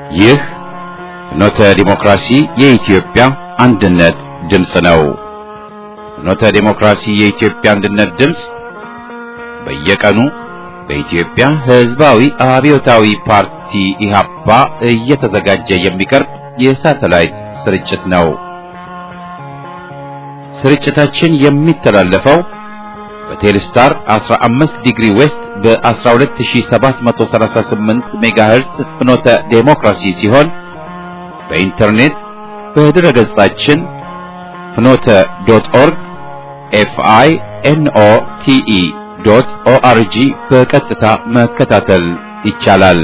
ይህ ፍኖተ ዲሞክራሲ የኢትዮጵያ አንድነት ድምፅ ነው። ፍኖተ ዲሞክራሲ የኢትዮጵያ አንድነት ድምፅ በየቀኑ በኢትዮጵያ ሕዝባዊ አብዮታዊ ፓርቲ ኢህአፓ እየተዘጋጀ የሚቀርብ የሳተላይት ስርጭት ነው። ስርጭታችን የሚተላለፈው በቴሌስታር 15 ዲግሪ ዌስት በ12738 ሜጋሄርስ ፍኖተ ዴሞክራሲ ሲሆን በኢንተርኔት በድረ ገጻችን ፍኖተ ዶት ኦርግ ኤፍአይ ኤንኦ ቲኢ ዶት ኦአርጂ በቀጥታ መከታተል ይቻላል።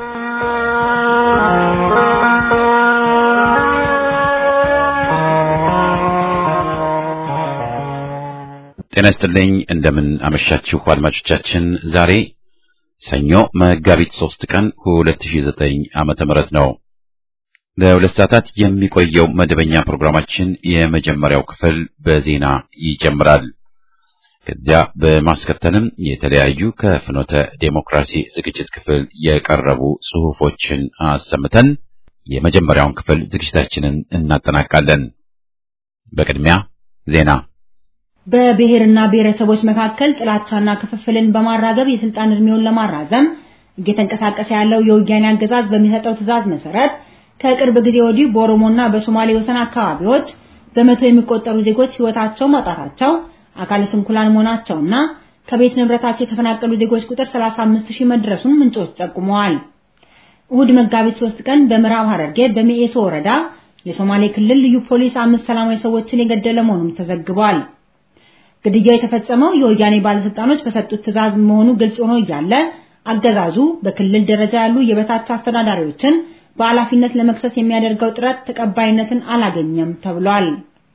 ጤና ይስጥልኝ። እንደምን አመሻችሁ አድማጮቻችን። ዛሬ ሰኞ መጋቢት ሶስት ቀን 2009 ዓመተ ምህረት ነው። ለሁለት ሰዓታት የሚቆየው መደበኛ ፕሮግራማችን የመጀመሪያው ክፍል በዜና ይጀምራል። ከዚያ በማስከተልም የተለያዩ ከፍኖተ ዴሞክራሲ ዝግጅት ክፍል የቀረቡ ጽሑፎችን አሰምተን የመጀመሪያውን ክፍል ዝግጅታችንን እናጠናቃለን። በቅድሚያ ዜና በብሔርና ብሔረሰቦች መካከል ጥላቻና ክፍፍልን በማራገብ የስልጣን እድሜውን ለማራዘም እየተንቀሳቀሰ ያለው የወያኔ አገዛዝ በሚሰጠው ትዕዛዝ መሰረት ከቅርብ ጊዜ ወዲህ በኦሮሞና በሶማሌ ወሰን አካባቢዎች በመቶ የሚቆጠሩ ዜጎች ሕይወታቸው ማጣታቸው፣ አካለ ስንኩላን መሆናቸውና ከቤት ንብረታቸው የተፈናቀሉ ዜጎች ቁጥር 35 ሺህ መድረሱን ምንጮች ጠቁመዋል። እሁድ መጋቢት 3 ቀን በምዕራብ ሐረርጌ በሚኤሶ ወረዳ የሶማሌ ክልል ልዩ ፖሊስ አምስት ሰላማዊ ሰዎችን የገደለ መሆኑን ተዘግቧል። ግድያው የተፈጸመው የወያኔ ባለስልጣኖች በሰጡት ትዕዛዝ መሆኑ ግልጽ ሆኖ እያለ አገዛዙ በክልል ደረጃ ያሉ የበታች አስተዳዳሪዎችን በኃላፊነት ለመክሰስ የሚያደርገው ጥረት ተቀባይነትን አላገኘም ተብሏል።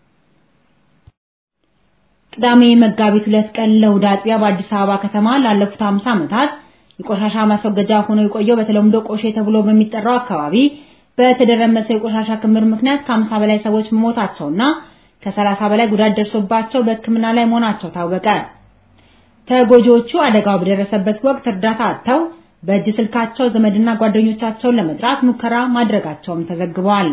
ቅዳሜ መጋቢት ሁለት ቀን ለእሑድ አጥቢያ በአዲስ አበባ ከተማ ላለፉት 50 ዓመታት የቆሻሻ ማስወገጃ ሆኖ የቆየው በተለምዶ ቆሼ ተብሎ በሚጠራው አካባቢ በተደረመሰ የቆሻሻ ክምር ምክንያት ከ50 በላይ ሰዎች መሞታቸውና ከሰላሳ በላይ ጉዳት ደርሶባቸው በሕክምና ላይ መሆናቸው ታወቀ። ተጎጂዎቹ አደጋው በደረሰበት ወቅት እርዳታ አጥተው በእጅ ስልካቸው ዘመድና ጓደኞቻቸውን ለመጥራት ሙከራ ማድረጋቸውም ተዘግቧል።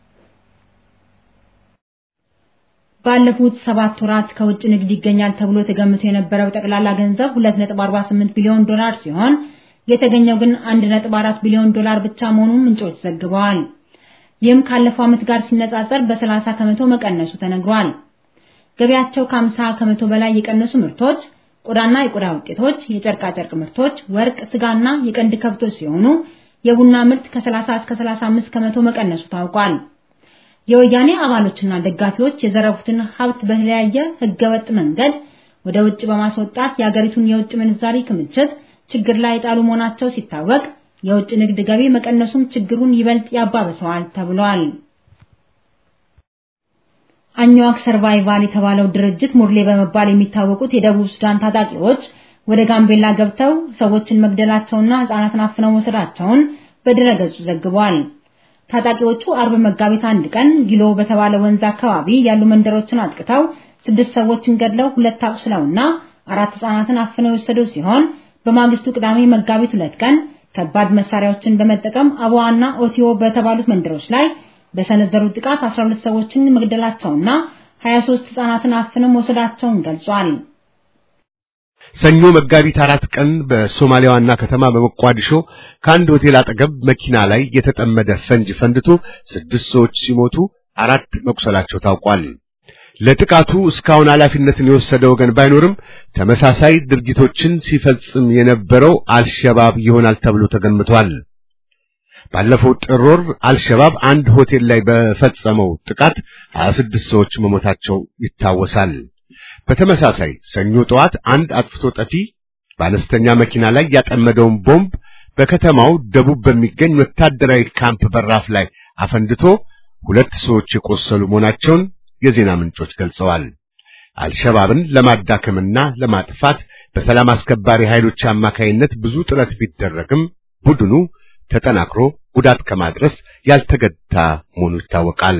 ባለፉት ሰባት ወራት ከውጭ ንግድ ይገኛል ተብሎ ተገምቶ የነበረው ጠቅላላ ገንዘብ 2.48 ቢሊዮን ዶላር ሲሆን የተገኘው ግን 1.4 ቢሊዮን ዶላር ብቻ መሆኑን ምንጮች ዘግበዋል። ይህም ካለፈው ዓመት ጋር ሲነጻጸር በ30 ከመቶ መቀነሱ ተነግሯል። ገቢያቸው ከ50 ከመቶ በላይ የቀነሱ ምርቶች ቆዳና የቆዳ ውጤቶች፣ የጨርቃ ጨርቅ ምርቶች፣ ወርቅ፣ ስጋና የቀንድ ከብቶች ሲሆኑ የቡና ምርት ከ30 እስከ 35 ከመቶ መቀነሱ ታውቋል። የወያኔ አባሎችና ደጋፊዎች የዘረፉትን ሀብት በተለያየ ህገወጥ መንገድ ወደ ውጭ በማስወጣት የአገሪቱን የውጭ ምንዛሪ ክምችት ችግር ላይ የጣሉ መሆናቸው ሲታወቅ የውጭ ንግድ ገቢ መቀነሱም ችግሩን ይበልጥ ያባብሰዋል ተብሏል። አኝዋክ ሰርቫይቫል የተባለው ድርጅት ሙርሌ በመባል የሚታወቁት የደቡብ ሱዳን ታጣቂዎች ወደ ጋምቤላ ገብተው ሰዎችን መግደላቸውና ህጻናትን አፍነው መውሰዳቸውን በድረገጹ ዘግቧል። ታጣቂዎቹ አርብ መጋቢት አንድ ቀን ጊሎ በተባለ ወንዝ አካባቢ ያሉ መንደሮችን አጥቅተው ስድስት ሰዎችን ገድለው ሁለት አቁስለውና አራት ህጻናትን አፍነው የወሰዱ ሲሆን በማግስቱ ቅዳሜ መጋቢት ሁለት ቀን ከባድ መሳሪያዎችን በመጠቀም አቧዋና ኦቲዮ በተባሉት መንደሮች ላይ በሰነዘሩት ጥቃት 12 ሰዎችን መግደላቸውና 23 ህጻናትን አፍነው መውሰዳቸውን ገልጿል። ሰኞ መጋቢት አራት ቀን በሶማሊያ ዋና ከተማ በሞቃዲሾ ከአንድ ሆቴል አጠገብ መኪና ላይ የተጠመደ ፈንጅ ፈንድቶ ስድስት ሰዎች ሲሞቱ አራት መቁሰላቸው ታውቋል። ለጥቃቱ እስካሁን ኃላፊነትን የወሰደ ወገን ባይኖርም ተመሳሳይ ድርጊቶችን ሲፈጽም የነበረው አልሸባብ ይሆናል ተብሎ ተገምቷል። ባለፈው ጥር ወር አልሸባብ አንድ ሆቴል ላይ በፈጸመው ጥቃት 26 ሰዎች መሞታቸው ይታወሳል። በተመሳሳይ ሰኞ ጠዋት አንድ አጥፍቶ ጠፊ በአነስተኛ መኪና ላይ ያጠመደውን ቦምብ በከተማው ደቡብ በሚገኝ ወታደራዊ ካምፕ በራፍ ላይ አፈንድቶ ሁለት ሰዎች የቆሰሉ መሆናቸውን የዜና ምንጮች ገልጸዋል። አልሸባብን ለማዳከምና ለማጥፋት በሰላም አስከባሪ ኃይሎች አማካይነት ብዙ ጥረት ቢደረግም ቡድኑ ተጠናክሮ ጉዳት ከማድረስ ያልተገታ መሆኑ ይታወቃል።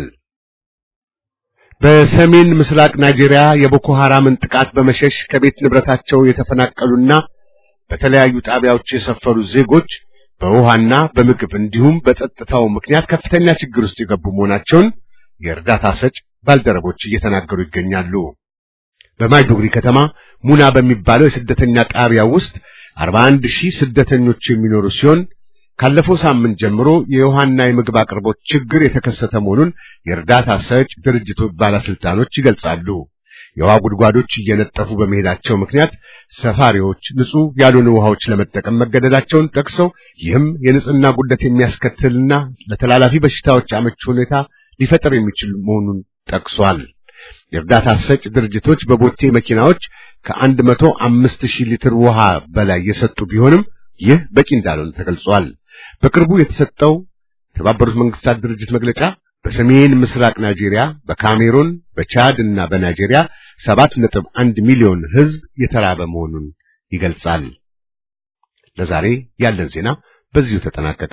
በሰሜን ምስራቅ ናይጄሪያ የቦኮ ሐራምን ጥቃት በመሸሽ ከቤት ንብረታቸው የተፈናቀሉና በተለያዩ ጣቢያዎች የሰፈሩ ዜጎች በውሃና በምግብ እንዲሁም በጸጥታው ምክንያት ከፍተኛ ችግር ውስጥ የገቡ መሆናቸውን የእርዳታ ሰጭ ባልደረቦች እየተናገሩ ይገኛሉ። በማይዱግሪ ከተማ ሙና በሚባለው የስደተኛ ጣቢያ ውስጥ 41 ሺህ ስደተኞች የሚኖሩ ሲሆን ካለፈው ሳምንት ጀምሮ የውሃና የምግብ አቅርቦት ችግር የተከሰተ መሆኑን የእርዳታ ሰጭ ድርጅቶች ባለስልጣኖች ይገልጻሉ። የውሃ ጉድጓዶች እየነጠፉ በመሄዳቸው ምክንያት ሰፋሪዎች ንጹህ ያልሆኑ ውሃዎች ለመጠቀም መገደዳቸውን ጠቅሰው ይህም የንጽህና ጉድለት የሚያስከትልና ለተላላፊ በሽታዎች አመቺ ሁኔታ ሊፈጠር የሚችል መሆኑን ጠቅሷል። የእርዳታ ሰጭ ድርጅቶች በቦቴ መኪናዎች ከአንድ መቶ አምስት ሺህ ሊትር ውሃ በላይ የሰጡ ቢሆንም ይህ በቂ እንዳልሆነ ተገልጿል። በቅርቡ የተሰጠው የተባበሩት መንግስታት ድርጅት መግለጫ በሰሜን ምስራቅ ናይጄሪያ፣ በካሜሩን፣ በቻድ እና በናይጄሪያ ሰባት ነጥብ አንድ ሚሊዮን ሕዝብ የተራበ መሆኑን ይገልጻል። ለዛሬ ያለን ዜና በዚሁ ተጠናቀቀ።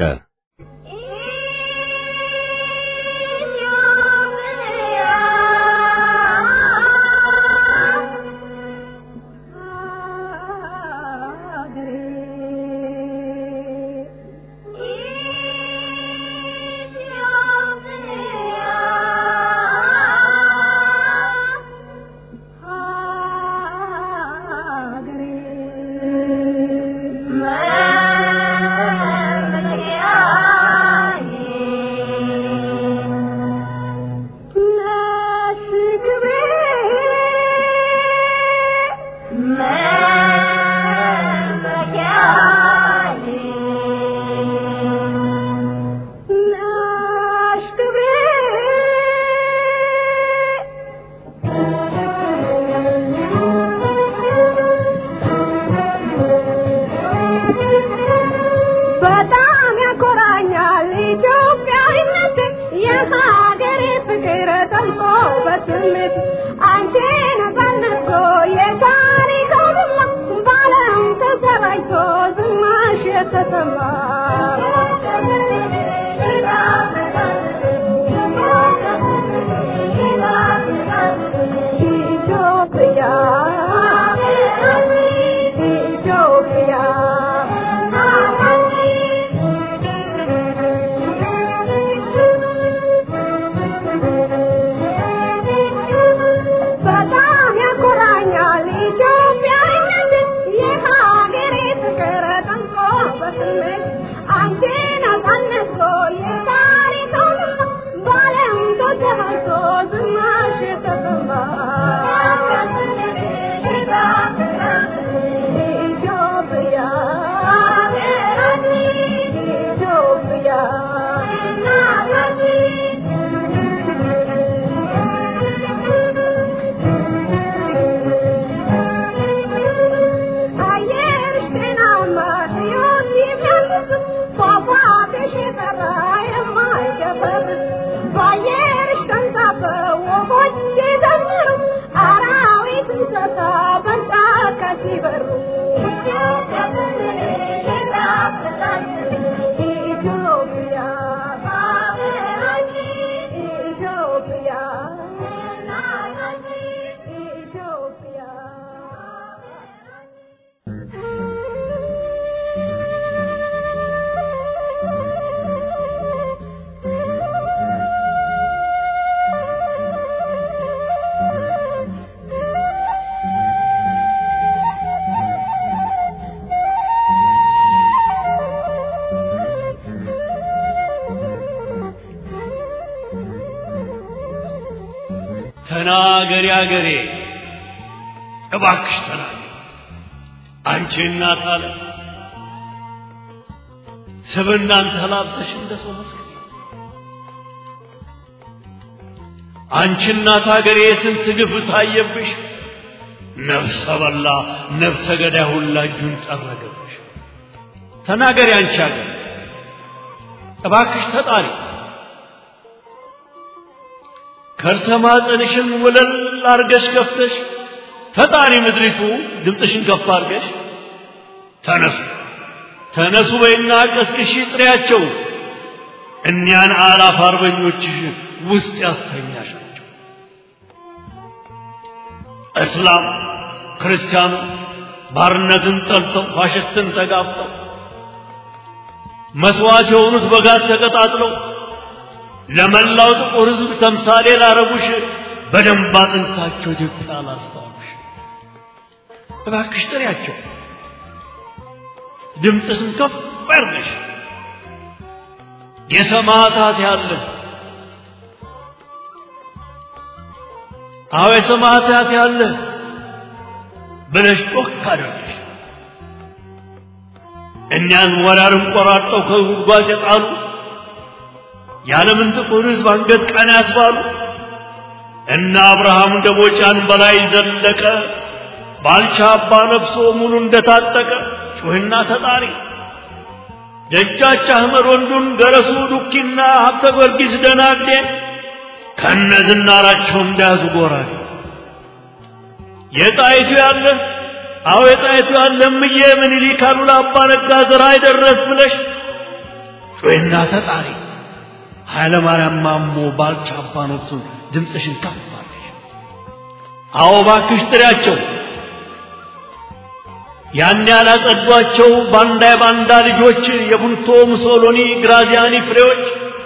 ተናገሪ አገሬ እባክሽ ተናገሪ አንቺ እናት አለ ስብናን ተላብሰሽ እንደ ሰው መስከሪ አንቺ እናት አገሬ የስንት ግፍ ታየብሽ ነፍሰ በላ ነፍሰ ገዳይ ሁላ እጁን ጠረገብሽ ተናገሪ አንቺ አገሬ እባክሽ ተጣሪ ከርሰ ማፀንሽን ወለል አርገሽ ከፍተሽ ፈጣሪ ምድሪቱ ድምፅሽን ከፍ አርገሽ ተነሱ ተነሱ በይና ቀስቅሺ ጥሪያቸው እኒያን አላፍ አርበኞችሽ ውስጥ ያስተኛሻቸው እስላም ክርስቲያኑ ባርነትን ጠልተው ፋሽስትን ተጋፍጠው መስዋዕት የሆኑት በጋዝ ተቀጣጥለው ለመላው ጥቁር ሕዝብ ተምሳሌ ላረጉሽ በደንብ አጥንታቸው ኢትዮጵያ ላስታውሽ። እባክሽ ጥሪያቸው፣ ድምፅሽን ከፍ አድርገሽ የሰማዕታት ያለ አዎ የሰማዕታት ያለ ብለሽ ጮክ አድርገሽ እኛን ወራርን ቆራርጠው ከጉድጓድ የጣሉ የዓለምን ጥቁር ሕዝብ አንገት ቀና ያስባሉ እና አብርሃም ደቦጫን በላይ ዘለቀ ባልቻ አባ ነፍሶ ሙሉ እንደታጠቀ ጩህና ተጣሪ ደጃች አህመድ ወንዱን ገረሱ ዱኪና ሀብተ ጊዮርጊስ ደናግዴ ከነ ዝናራቸው እንዳያዙ ጎራዴ የጣይቱ ያለ አዎ የጣይቱ ያለ እምዬ ምኒልክ አሉላ አባ ነጋ ዘራ አይደረስ ብለሽ ጩህና ተጣሪ ኃይለ ማርያም ማሞ ባልቻ አባ ነፍሱን ድምፅሽን ከፍ አድርገሽ አዎ እባክሽ ጥሪያቸው ያን ያላጸዷቸው ባንዳ የባንዳ ልጆች የቡንቶ ሙሶሎኒ ግራዚያኒ ፍሬዎች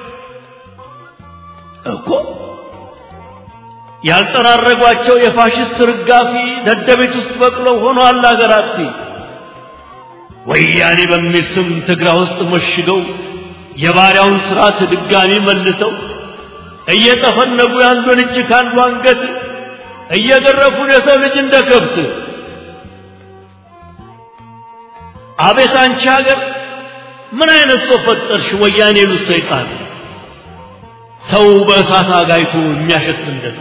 እኮ ያልጠራረጓቸው የፋሽስት ርጋፊ ደደቤት ውስጥ በቅለው ሆኗል አገር አጥፊ ወያኔ በሚል ስም ትግራ ውስጥ መሽገው የባሪያውን ስርዓት ድጋሚ መልሰው እየጠፈነጉ የአንዱን እጅ ከአንዱ አንገት እየገረፉን የሰው ልጅ እንደ ከብት አቤት አንቺ ሀገር ምን አይነት ሰው ፈጠርሽ? ወያኔ ሉስ ሰይጣን ሰው በእሳት አጋይቶ የሚያሸት እንደዛ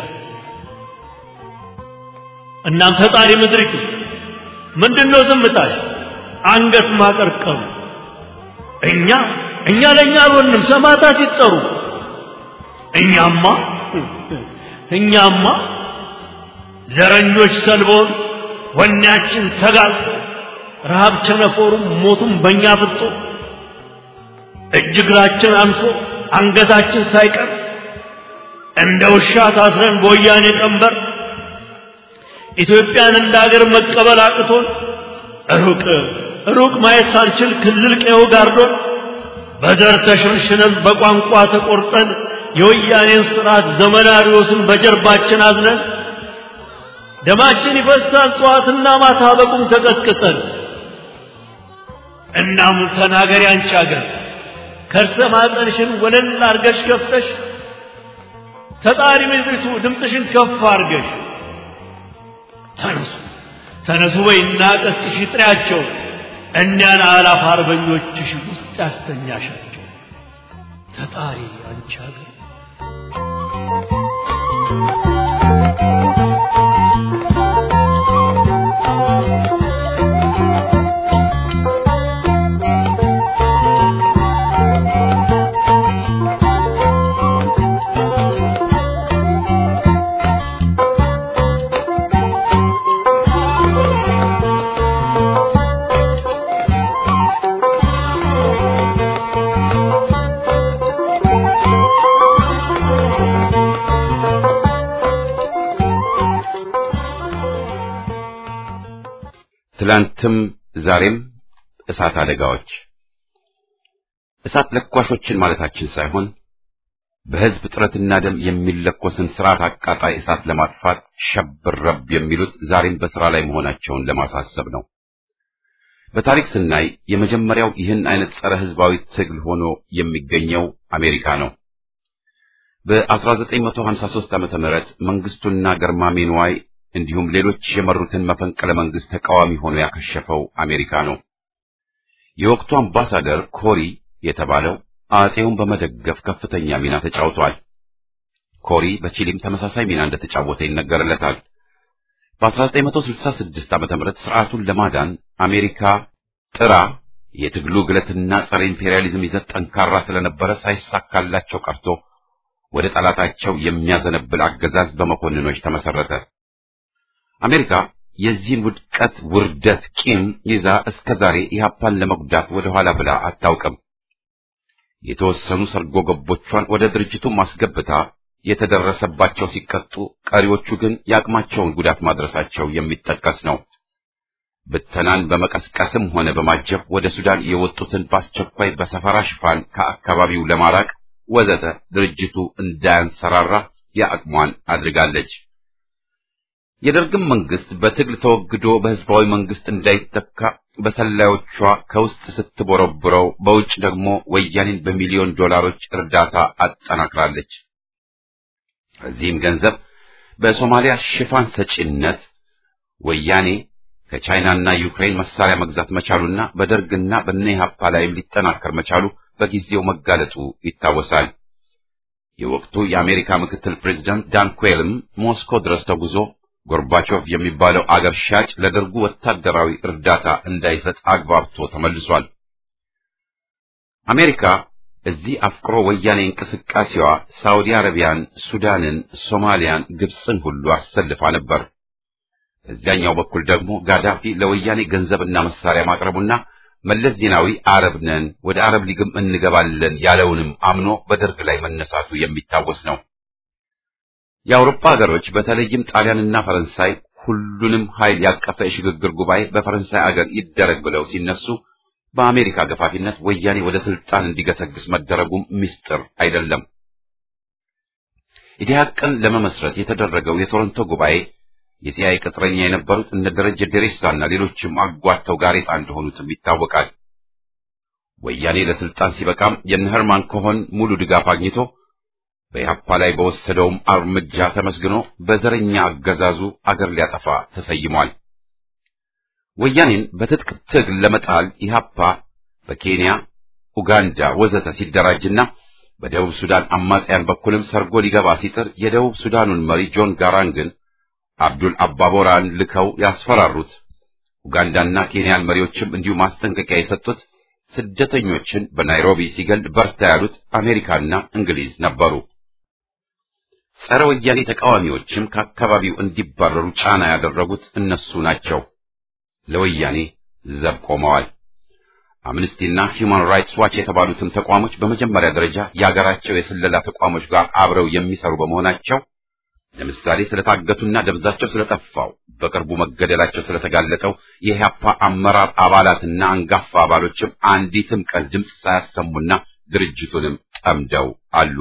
እናም ፈጣሪ ምድሪቱ ምንድነው ዝምታሽ? አንገት ማቀርቀሩ እኛ እኛ ለእኛ አልሆንም፣ ሰማዕታት ይጠሩ። እኛማ እኛማ ዘረኞች ሰልቦን ወኔያችን ተጋልጦ ረሃብ ቸነፈሩም ሞቱም በእኛ ፍጦ እጅ እግራችን አንሶ አንገታችን ሳይቀር እንደ ውሻ ታስረን በወያኔ ቀንበር ኢትዮጵያን እንደ አገር መቀበል አቅቶን ሩቅ ሩቅ ማየት ሳንችል ክልል ቀዬው ጋርዶን በዘር ተሸንሽነን በቋንቋ ተቆርጠን የወያኔን ስርዓት ዘመናሪዎስን በጀርባችን አዝነን ደማችን ይፈሳል ጠዋትና ማታ በቁም ተቀጥቅጠን እናም ተናገሪ አንቺ አገር ከርሰ ማጠንሽን ወለል አርገሽ ከፍተሽ ተጣሪ ምድሪቱ ድምፅሽን ከፍ አርገሽ ተነሱ ተነሱ በይና ቀስቅሽ ጥሪያቸው እኒያን አላፍ አርበኞችሽ ውስጥ ያስተኛሻቸው ተጣሪ አንቺ አገር ትላንትም ዛሬም እሳት አደጋዎች እሳት ለኳሾችን ማለታችን ሳይሆን በሕዝብ ጥረትና ደም የሚለኮስን ስርዓት አቃጣይ እሳት ለማጥፋት ሸብረብ የሚሉት ዛሬም በሥራ ላይ መሆናቸውን ለማሳሰብ ነው። በታሪክ ስናይ የመጀመሪያው ይህን አይነት ጸረ ሕዝባዊ ትግል ሆኖ የሚገኘው አሜሪካ ነው። በ1953 ዓመተ ምህረት መንግስቱና ገርማሜ ንዋይ እንዲሁም ሌሎች የመሩትን መፈንቅለ መንግስት ተቃዋሚ ሆኖ ያከሸፈው አሜሪካ ነው። የወቅቱ አምባሳደር ኮሪ የተባለው አጼውን በመደገፍ ከፍተኛ ሚና ተጫውቷል። ኮሪ በቺሊም ተመሳሳይ ሚና እንደተጫወተ ይነገርለታል። በ1966 ዓመተ ምህረት ስርዓቱን ለማዳን አሜሪካ ጥራ የትግሉ ግለትና ጸረ ኢምፔሪያሊዝም ይዘት ጠንካራ ስለነበረ ሳይሳካላቸው ቀርቶ ወደ ጠላታቸው የሚያዘነብል አገዛዝ በመኮንኖች ተመሰረተ። አሜሪካ የዚህን ውድቀት ውርደት ቂም ይዛ እስከ ዛሬ ኢህአፓን ለመጉዳት ወደ ኋላ ብላ አታውቅም። የተወሰኑ ሰርጎ ገቦቿን ወደ ድርጅቱ ማስገብታ የተደረሰባቸው ሲቀጡ፣ ቀሪዎቹ ግን የአቅማቸውን ጉዳት ማድረሳቸው የሚጠቀስ ነው። ብተናን በመቀስቀስም ሆነ በማጀብ ወደ ሱዳን የወጡትን በአስቸኳይ በሰፈራ ሽፋን ከአካባቢው ለማራቅ ወዘተ ድርጅቱ እንዳያንሰራራ የአቅሟን አድርጋለች። የደርግም መንግስት በትግል ተወግዶ በህዝባዊ መንግስት እንዳይተካ በሰላዮቿ ከውስጥ ስትቦረብረው፣ በውጭ ደግሞ ወያኔን በሚሊዮን ዶላሮች እርዳታ አጠናክራለች። በዚህም ገንዘብ በሶማሊያ ሽፋን ሰጪነት ወያኔ ከቻይናና ዩክሬን መሳሪያ መግዛት መቻሉና በደርግና በኢህአፓ ላይም ሊጠናከር መቻሉ በጊዜው መጋለጡ ይታወሳል። የወቅቱ የአሜሪካ ምክትል ፕሬዝዳንት ዳን ኩዌልም ሞስኮ ድረስ ተጉዞ ጎርባቾቭ የሚባለው አገር ሻጭ ለደርጉ ወታደራዊ እርዳታ እንዳይሰጥ አግባብቶ ተመልሷል። አሜሪካ እዚህ አፍቅሮ ወያኔ እንቅስቃሴዋ ሳውዲ አረቢያን፣ ሱዳንን፣ ሶማሊያን፣ ግብፅን ሁሉ አሰልፋ ነበር። በዚያኛው በኩል ደግሞ ጋዳፊ ለወያኔ ገንዘብና መሳሪያ ማቅረቡና መለስ ዜናዊ አረብ ነን ወደ አረብ ሊግም እንገባለን ያለውንም አምኖ በደርግ ላይ መነሳቱ የሚታወስ ነው። የአውሮፓ ሀገሮች በተለይም ጣሊያንና ፈረንሳይ ሁሉንም ኃይል ያቀፈ የሽግግር ጉባኤ በፈረንሳይ አገር ይደረግ ብለው ሲነሱ በአሜሪካ ገፋፊነት ወያኔ ወደ ስልጣን እንዲገሰግስ መደረጉም ምስጢር አይደለም። ኢዲሃቅን ለመመስረት የተደረገው የቶሮንቶ ጉባኤ የሲአይኤ ቅጥረኛ የነበሩት እነ ደረጀ ደሬሳና ሌሎችም አጓተው ጋሬጣ እንደሆኑትም ይታወቃል። ወያኔ ለስልጣን ሲበቃም የነ ሄርማን ኮሆን ሙሉ ድጋፍ አግኝቶ በኢህአፓ ላይ በወሰደውም እርምጃ ተመስግኖ በዘረኛ አገዛዙ አገር ሊያጠፋ ተሰይሟል። ወያኔን በትጥቅ ትግል ለመጣል ኢህአፓ በኬንያ፣ ኡጋንዳ ወዘተ ሲደራጅና በደቡብ ሱዳን አማጽያን በኩልም ሰርጎ ሊገባ ሲጥር የደቡብ ሱዳኑን መሪ ጆን ጋራንግን አብዱል አባቦራን ልከው ያስፈራሩት ኡጋንዳና ኬንያን መሪዎችም እንዲሁ ማስጠንቀቂያ የሰጡት ስደተኞችን በናይሮቢ ሲገል በርታ ያሉት አሜሪካና እንግሊዝ ነበሩ። ጸረ ወያኔ ተቃዋሚዎችም ከአካባቢው እንዲባረሩ ጫና ያደረጉት እነሱ ናቸው። ለወያኔ ዘብ ቆመዋል። አምነስቲና ሂውማን ራይትስ ዋች የተባሉትም ተቋሞች በመጀመሪያ ደረጃ የአገራቸው የስለላ ተቋሞች ጋር አብረው የሚሰሩ በመሆናቸው ለምሳሌ ስለታገቱና ደብዛቸው ስለጠፋው በቅርቡ መገደላቸው ስለተጋለጠው የኢህአፓ አመራር አባላትና አንጋፋ አባሎችም አንዲትም ቀን ድምፅ ሳያሰሙና ድርጅቱንም ጠምደው አሉ።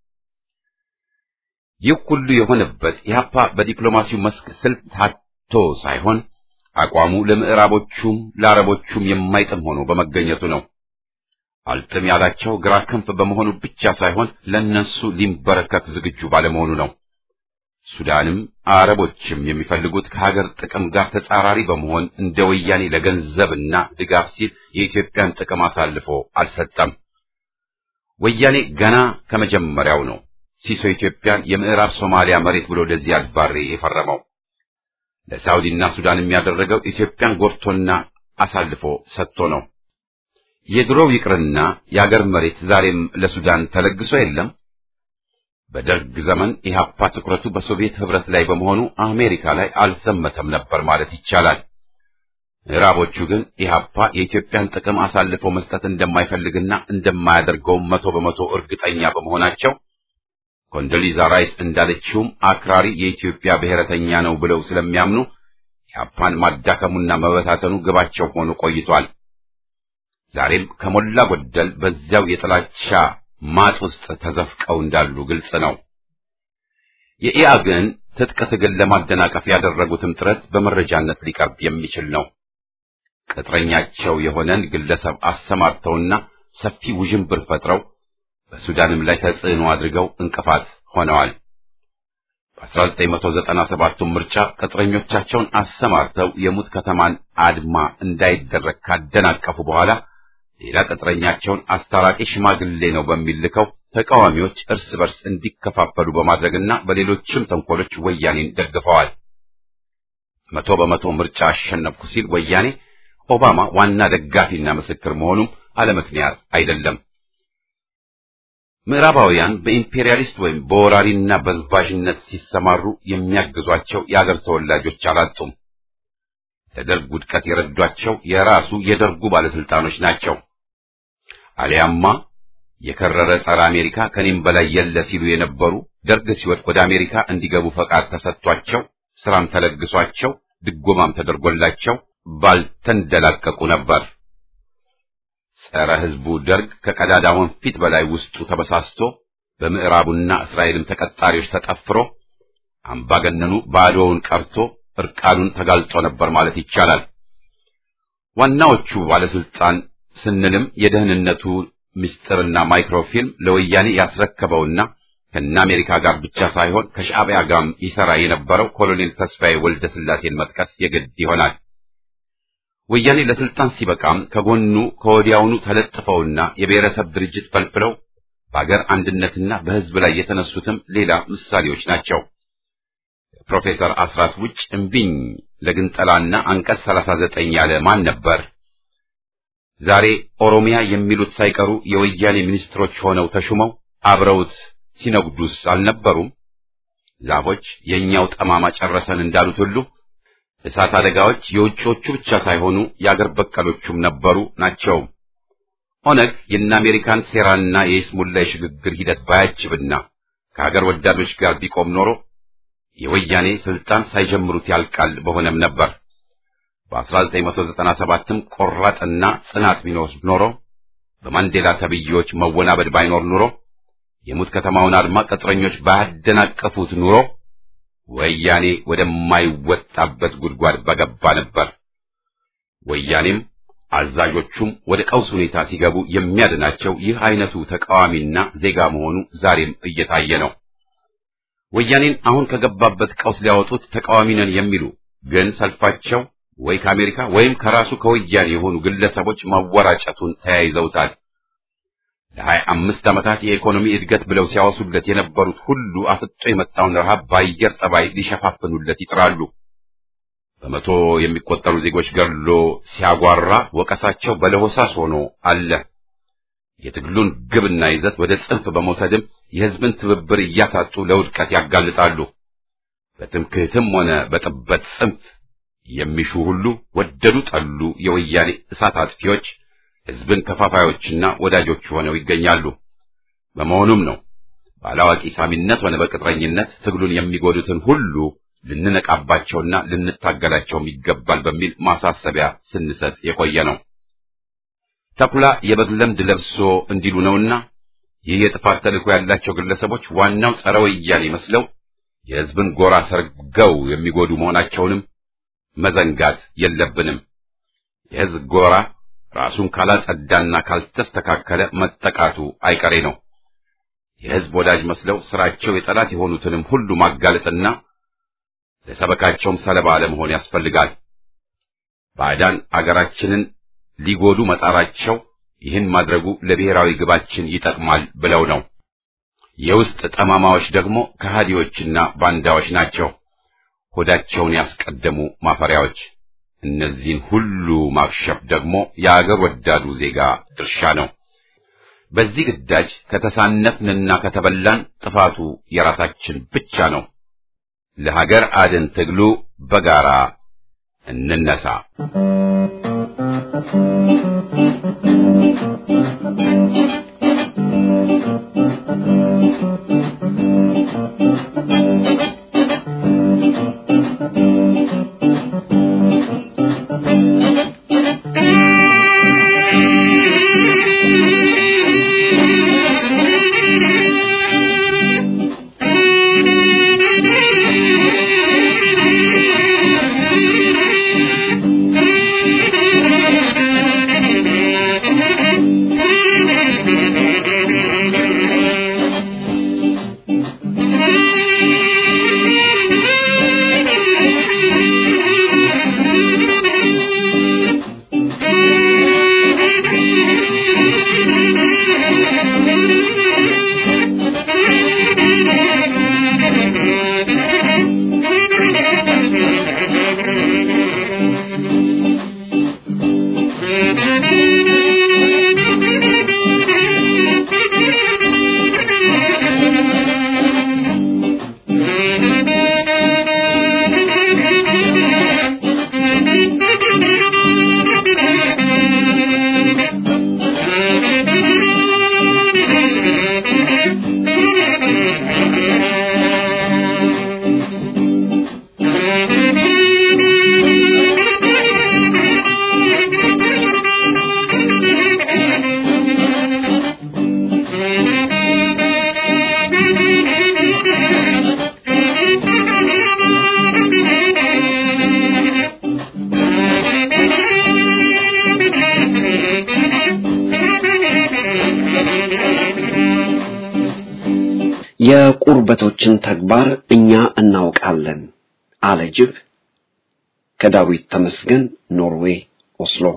ይህ ሁሉ የሆነበት ኢህአፓ በዲፕሎማሲው መስክ ስልት ታቶ ሳይሆን አቋሙ ለምዕራቦቹም ለአረቦቹም የማይጥም ሆኖ በመገኘቱ ነው። አልጥም ያላቸው ግራ ክንፍ በመሆኑ ብቻ ሳይሆን ለነሱ ሊንበረከክ ዝግጁ ባለመሆኑ ነው። ሱዳንም አረቦችም የሚፈልጉት ከሀገር ጥቅም ጋር ተጻራሪ በመሆን እንደ ወያኔ ለገንዘብና ድጋፍ ሲል የኢትዮጵያን ጥቅም አሳልፎ አልሰጠም። ወያኔ ገና ከመጀመሪያው ነው ሲሶ ኢትዮጵያን የምዕራብ ሶማሊያ መሬት ብሎ ለዚያድ ባሬ የፈረመው። ለሳውዲና ሱዳን የሚያደረገው ኢትዮጵያን ጎርቶና አሳልፎ ሰጥቶ ነው። የድሮው ይቅርና የአገር መሬት ዛሬም ለሱዳን ተለግሶ የለም። በደርግ ዘመን ኢህአፓ ትኩረቱ በሶቪየት ህብረት ላይ በመሆኑ አሜሪካ ላይ አልዘመተም ነበር ማለት ይቻላል። ምዕራቦቹ ግን ኢህአፓ የኢትዮጵያን ጥቅም አሳልፎ መስጠት እንደማይፈልግና እንደማያደርገው መቶ በመቶ እርግጠኛ በመሆናቸው ኮንዶሊዛ ራይስ እንዳለችውም አክራሪ የኢትዮጵያ ብሔረተኛ ነው ብለው ስለሚያምኑ ኢህአፓን ማዳከሙና መበታተኑ ግባቸው ሆኖ ቆይቷል። ዛሬም ከሞላ ጎደል በዚያው የጥላቻ ማጥ ውስጥ ተዘፍቀው እንዳሉ ግልጽ ነው። የኢአግን ትጥቅ ትግል ለማደናቀፍ ያደረጉትም ጥረት በመረጃነት ሊቀርብ የሚችል ነው። ቅጥረኛቸው የሆነን ግለሰብ አሰማርተውና ሰፊ ውዥንብር ፈጥረው በሱዳንም ላይ ተጽዕኖ አድርገው እንቅፋት ሆነዋል። በ1997 ምርጫ ቅጥረኞቻቸውን አሰማርተው የሙት ከተማን አድማ እንዳይደረግ ካደናቀፉ በኋላ ሌላ ቅጥረኛቸውን አስታራቂ ሽማግሌ ነው በሚል ልከው ተቃዋሚዎች እርስ በርስ እንዲከፋፈሉ በማድረግና በሌሎችም ተንኮሎች ወያኔን ደግፈዋል። መቶ በመቶ ምርጫ አሸነፍኩ ሲል ወያኔ ኦባማ ዋና ደጋፊና ምስክር መሆኑም አለምክንያት አይደለም። ምዕራባውያን በኢምፔሪያሊስት ወይም በወራሪና በዝባዥነት ሲሰማሩ የሚያግዟቸው የአገር ተወላጆች አላጡም። ለደርግ ውድቀት የረዷቸው የራሱ የደርጉ ባለስልጣኖች ናቸው። አሊያማ የከረረ ጸረ አሜሪካ ከኔም በላይ የለ ሲሉ የነበሩ ደርግ ሲወድቅ ወደ አሜሪካ እንዲገቡ ፈቃድ ተሰጥቷቸው ስራም ተለግሷቸው ድጎማም ተደርጎላቸው ባልተንደላቀቁ ነበር። ጸረ ሕዝቡ ደርግ ከቀዳዳ ወንፊት በላይ ውስጡ ተበሳስቶ በምዕራቡና እስራኤልም ተቀጣሪዎች ተጠፍሮ አምባገነኑ ባዶውን ቀርቶ እርቃኑን ተጋልጦ ነበር ማለት ይቻላል። ዋናዎቹ ባለስልጣን ስንልም የደህንነቱ ምስጢርና ማይክሮፊልም ለወያኔ ያስረከበውና ከነ አሜሪካ ጋር ብቻ ሳይሆን ከሻዕቢያ ጋርም ይሰራ የነበረው ኮሎኔል ተስፋዬ ወልደ ስላሴን መጥቀስ የግድ ይሆናል። ወያኔ ለስልጣን ሲበቃም ከጎኑ ከወዲያውኑ ተለጥፈውና የብሔረሰብ ድርጅት ፈልፍለው በአገር አንድነትና በሕዝብ ላይ የተነሱትም ሌላ ምሳሌዎች ናቸው። ፕሮፌሰር አስራት ውጭ እምቢኝ ለግንጠላና አንቀጽ 39 ያለ ማን ነበር? ዛሬ ኦሮሚያ የሚሉት ሳይቀሩ የወያኔ ሚኒስትሮች ሆነው ተሹመው አብረውት ሲነግዱስ አልነበሩም? ዛፎች የእኛው ጠማማ ጨረሰን እንዳሉት ሁሉ እሳት አደጋዎች የውጭዎቹ ብቻ ሳይሆኑ የአገር በቀሎቹም ነበሩ ናቸው። ኦነግ የእነ አሜሪካን ሴራና የይስሙላ የሽግግር ሂደት ባያጅብና ከሀገር ወዳዶች ጋር ቢቆም ኖሮ የወያኔ ስልጣን ሳይጀምሩት ያልቃል በሆነም ነበር። በ1997ም ቆራጥና ጽናት ቢኖር ኖሮ በማንዴላ ተብዬዎች መወናበድ ባይኖር ኑሮ የሙት ከተማውን አድማ ቅጥረኞች ባያደናቀፉት ኑሮ ወያኔ ወደማይወጣበት ጉድጓድ በገባ ነበር። ወያኔም አዛዦቹም ወደ ቀውስ ሁኔታ ሲገቡ የሚያድናቸው ይህ አይነቱ ተቃዋሚና ዜጋ መሆኑ ዛሬም እየታየ ነው። ወያኔን አሁን ከገባበት ቀውስ ሊያወጡት ተቃዋሚ ነን የሚሉ ግን ሰልፋቸው ወይ ከአሜሪካ ወይም ከራሱ ከወያኔ የሆኑ ግለሰቦች ማወራጨቱን ተያይዘውታል። ለሀያ አምስት ዓመታት የኢኮኖሚ እድገት ብለው ሲያወሱለት የነበሩት ሁሉ አፍጦ የመጣውን ረሃብ በአየር ጠባይ ሊሸፋፍኑለት ይጥራሉ። በመቶ የሚቆጠሩ ዜጎች ገድሎ ሲያጓራ ወቀሳቸው በለሆሳስ ሆኖ አለ። የትግሉን ግብና ይዘት ወደ ጽንፍ በመውሰድም የሕዝብን ትብብር እያሳጡ ለውድቀት ያጋልጣሉ። በትምክህትም ሆነ በጥበት ጽንፍ የሚሹ ሁሉ ወደዱ ጠሉ የወያኔ እሳት አጥፊዎች ሕዝብን ከፋፋዮችና ወዳጆች ሆነው ይገኛሉ። በመሆኑም ነው ባላዋቂ ሳሚነት ሆነ በቅጥረኝነት ትግሉን የሚጎዱትን ሁሉ ልንነቃባቸውና ልንታገላቸውም ይገባል በሚል ማሳሰቢያ ስንሰጥ የቆየ ነው። ተኩላ የበግ ለምድ ለብሶ እንዲሉ ነውና ይህ የጥፋት ተልዕኮ ያላቸው ግለሰቦች ዋናው ጸረ ወያኔ መስለው የሕዝብን ጎራ ሰርገው የሚጎዱ መሆናቸውንም መዘንጋት የለብንም። የሕዝብ ጎራ ራሱን ካላጸዳና ካልተስተካከለ መጠቃቱ አይቀሬ ነው። የሕዝብ ወዳጅ መስለው ስራቸው የጠላት የሆኑትንም ሁሉ ማጋለጥና ለሰበካቸውም ሰለባ ለመሆን ያስፈልጋል። ባዕዳን አገራችንን ሊጎዱ መጣራቸው ይህን ማድረጉ ለብሔራዊ ግባችን ይጠቅማል ብለው ነው። የውስጥ ጠማማዎች ደግሞ ከሃዲዎችና ባንዳዎች ናቸው። ሆዳቸውን ያስቀደሙ ማፈሪያዎች። እነዚህን ሁሉ ማክሸፍ ደግሞ የአገር ወዳዱ ዜጋ ድርሻ ነው። በዚህ ግዳጅ ከተሳነፍንና ከተበላን ጥፋቱ የራሳችን ብቻ ነው። ለሀገር አድን ትግሉ በጋራ እንነሳ። Thank you. የቁርበቶችን ተግባር እኛ እናውቃለን አለ ጅብ። ከዳዊት ተመስገን ኖርዌይ ኦስሎ።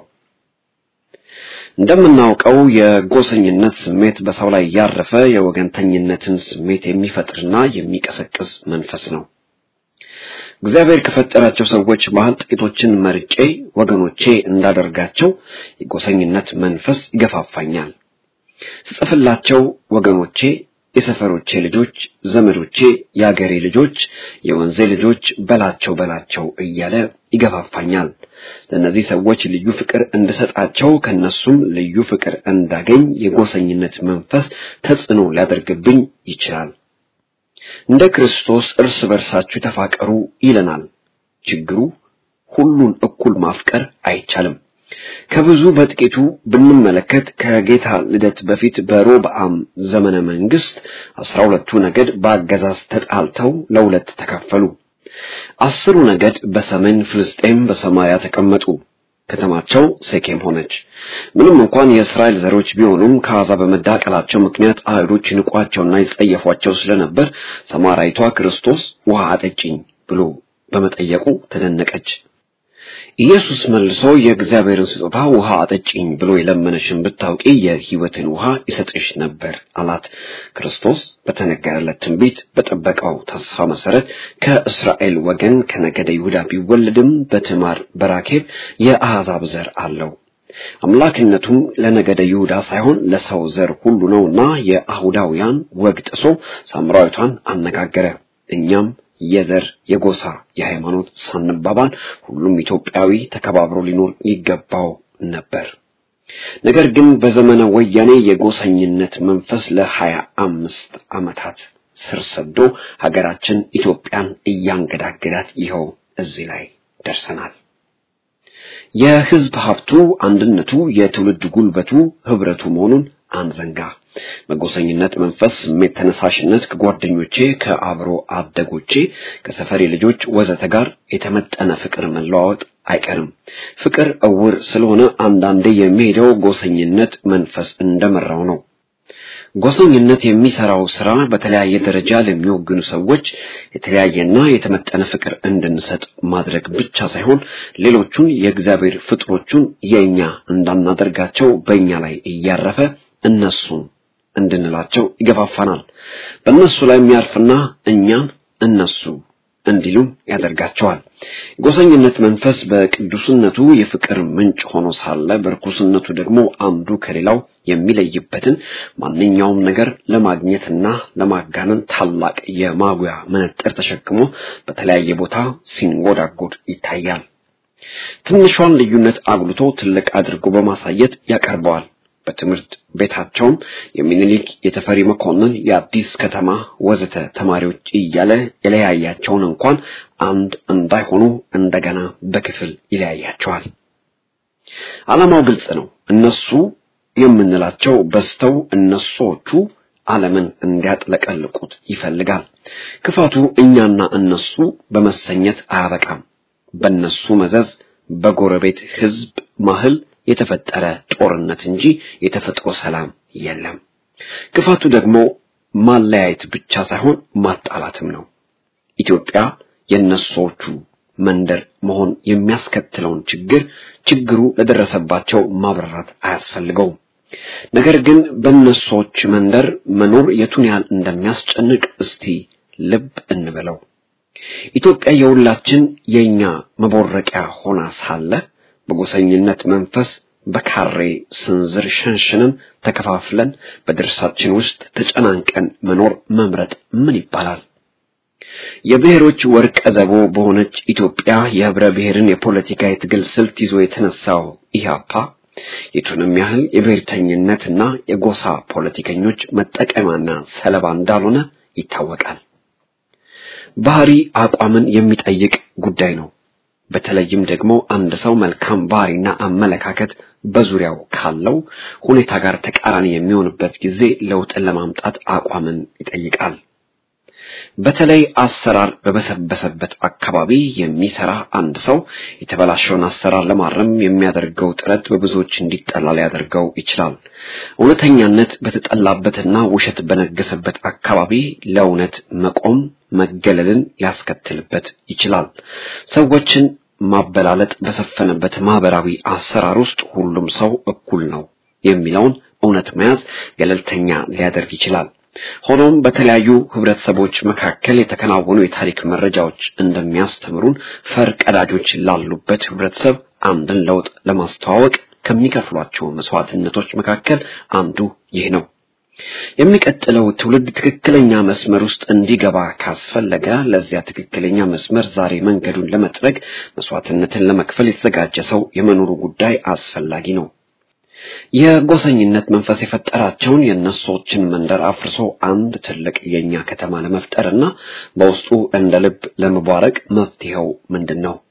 እንደምናውቀው የጎሰኝነት ስሜት በሰው ላይ ያረፈ የወገንተኝነትን ስሜት የሚፈጥርና የሚቀሰቅስ መንፈስ ነው። እግዚአብሔር ከፈጠራቸው ሰዎች መሃል ጥቂቶችን መርጬ ወገኖቼ እንዳደርጋቸው የጎሰኝነት መንፈስ ይገፋፋኛል። ስጽፍላቸው ወገኖቼ፣ የሰፈሮቼ ልጆች፣ ዘመዶቼ፣ የአገሬ ልጆች፣ የወንዜ ልጆች በላቸው በላቸው እያለ ይገፋፋኛል። ለእነዚህ ሰዎች ልዩ ፍቅር እንድሰጣቸው ከነሱም ልዩ ፍቅር እንዳገኝ የጎሰኝነት መንፈስ ተጽዕኖ ሊያደርግብኝ ይችላል። እንደ ክርስቶስ እርስ በርሳችሁ ተፋቀሩ ይለናል። ችግሩ ሁሉን እኩል ማፍቀር አይቻልም። ከብዙ በጥቂቱ ብንመለከት ከጌታ ልደት በፊት በሮብዓም ዘመነ መንግስት አስራ ሁለቱ ነገድ በአገዛዝ ተጣልተው ለሁለት ተከፈሉ። አስሩ ነገድ በሰሜን ፍልስጤም በሰማርያ ተቀመጡ። ከተማቸው ሴኬም ሆነች። ምንም እንኳን የእስራኤል ዘሮች ቢሆኑም ከአሕዛብ በመዳቀላቸው ምክንያት አይሁዶች ይንቋቸውና ይጸየፏቸው ስለነበር ሰማራይቷ ክርስቶስ ውሃ አጠጪኝ ብሎ በመጠየቁ ተደነቀች። ኢየሱስ መልሶ የእግዚአብሔርን ስጦታ ውሃ አጠጪኝ ብሎ የለመነሽን ብታውቂ የሕይወትን ውሃ ይሰጥሽ ነበር አላት። ክርስቶስ በተነገረለት ትንቢት በጠበቀው ተስፋ መሰረት ከእስራኤል ወገን ከነገደ ይሁዳ ቢወለድም በትዕማር በራኬብ የአሕዛብ ዘር አለው። አምላክነቱም ለነገደ ይሁዳ ሳይሆን ለሰው ዘር ሁሉ ነውና የአይሁዳውያን ወግ ጥሶ ሳምራዊቷን አነጋገረ። እኛም የዘር የጎሳ የሃይማኖት ሳንባባል ሁሉም ኢትዮጵያዊ ተከባብሮ ሊኖር ይገባው ነበር። ነገር ግን በዘመነ ወያኔ የጎሰኝነት መንፈስ ለሀያ አምስት ዓመታት ስር ሰዶ ሀገራችን ኢትዮጵያን እያንገዳገዳት ይኸው እዚህ ላይ ደርሰናል። የህዝብ ሀብቱ አንድነቱ፣ የትውልድ ጉልበቱ ህብረቱ መሆኑን አንዘንጋ። በጎሰኝነት መንፈስ ስሜት ተነሳሽነት ከጓደኞቼ ከአብሮ አደጎቼ ከሰፈሬ ልጆች ወዘተ ጋር የተመጠነ ፍቅር መለዋወጥ አይቀርም። ፍቅር እውር ስለሆነ አንዳንዴ የሚሄደው ጎሰኝነት መንፈስ እንደመራው ነው። ጎሰኝነት የሚሰራው ስራ በተለያየ ደረጃ ለሚወግኑ ሰዎች የተለያየና የተመጠነ ፍቅር እንድንሰጥ ማድረግ ብቻ ሳይሆን ሌሎቹን የእግዚአብሔር ፍጥሮቹን የእኛ እንዳናደርጋቸው በእኛ ላይ እያረፈ እነሱን እንድንላቸው ይገፋፋናል። በእነሱ ላይ የሚያርፍና እኛን እነሱ እንዲሉም ያደርጋቸዋል። ጎሰኝነት መንፈስ በቅዱስነቱ የፍቅር ምንጭ ሆኖ ሳለ በርኩስነቱ ደግሞ አንዱ ከሌላው የሚለይበትን ማንኛውም ነገር ለማግኘትና ለማጋነን ታላቅ የማጉያ መነጽር ተሸክሞ በተለያየ ቦታ ሲንጎዳጎድ ይታያል። ትንሿን ልዩነት አጉልቶ ትልቅ አድርጎ በማሳየት ያቀርበዋል። በትምህርት ቤታቸውም የሚኒሊክ፣ የተፈሪ መኮንን፣ የአዲስ ከተማ ወዘተ ተማሪዎች እያለ የለያያቸውን እንኳን አንድ እንዳይሆኑ እንደገና በክፍል ይለያያቸዋል። ዓላማው ግልጽ ነው። እነሱ የምንላቸው በስተው እነሶቹ ዓለምን እንዲያጥለቀልቁት ይፈልጋል። ክፋቱ እኛና እነሱ በመሰኘት አያበቃም። በእነሱ መዘዝ በጎረቤት ሕዝብ ማህል የተፈጠረ ጦርነት እንጂ የተፈጥሮ ሰላም የለም። ክፋቱ ደግሞ ማለያየት ብቻ ሳይሆን ማጣላትም ነው። ኢትዮጵያ የነሶቹ መንደር መሆን የሚያስከትለውን ችግር ችግሩ ለደረሰባቸው ማብራራት አያስፈልገውም። ነገር ግን በነሶች መንደር መኖር የቱን ያህል እንደሚያስጨንቅ እስቲ ልብ እንበለው። ኢትዮጵያ የሁላችን የኛ መቦረቂያ ሆና ሳለ በጎሰኝነት መንፈስ በካሬ ስንዝር ሸንሽነን ተከፋፍለን በድርሳችን ውስጥ ተጨናንቀን መኖር መምረጥ ምን ይባላል? የብሔሮች ወርቀ ዘቦ በሆነች ኢትዮጵያ የህብረ ብሔርን የፖለቲካ የትግል ስልት ይዞ የተነሳው ኢህአፓ የቱንም ያህል የብሔርተኝነትና የጎሳ ፖለቲከኞች መጠቀሚያና ሰለባ እንዳልሆነ ይታወቃል። ባህሪ አቋምን የሚጠይቅ ጉዳይ ነው። በተለይም ደግሞ አንድ ሰው መልካም ባህሪና አመለካከት በዙሪያው ካለው ሁኔታ ጋር ተቃራኒ የሚሆንበት ጊዜ ለውጥን ለማምጣት አቋምን ይጠይቃል። በተለይ አሰራር በበሰበሰበት አካባቢ የሚሰራ አንድ ሰው የተበላሸውን አሰራር ለማረም የሚያደርገው ጥረት በብዙዎች እንዲጠላ ሊያደርገው ይችላል። እውነተኛነት በተጠላበትና ውሸት በነገሰበት አካባቢ ለእውነት መቆም መገለልን ሊያስከትልበት ይችላል። ሰዎችን ማበላለጥ በሰፈነበት ማህበራዊ አሰራር ውስጥ ሁሉም ሰው እኩል ነው የሚለውን እውነት መያዝ ገለልተኛ ሊያደርግ ይችላል። ሆኖም በተለያዩ ህብረተሰቦች መካከል የተከናወኑ የታሪክ መረጃዎች እንደሚያስተምሩን ፈር ቀዳጆች ላሉበት ህብረተሰብ አንድን ለውጥ ለማስተዋወቅ ከሚከፍሏቸው መስዋዕትነቶች መካከል አንዱ ይህ ነው። የሚቀጥለው ትውልድ ትክክለኛ መስመር ውስጥ እንዲገባ ካስፈለገ ለዚያ ትክክለኛ መስመር ዛሬ መንገዱን ለመጥረግ መስዋዕትነትን ለመክፈል የተዘጋጀ ሰው የመኖሩ ጉዳይ አስፈላጊ ነው። የጎሰኝነት መንፈስ የፈጠራቸውን የእነሶችን መንደር አፍርሶ አንድ ትልቅ የኛ ከተማ ለመፍጠርና በውስጡ እንደ ልብ ለመቧረቅ መፍትሄው ምንድን ነው?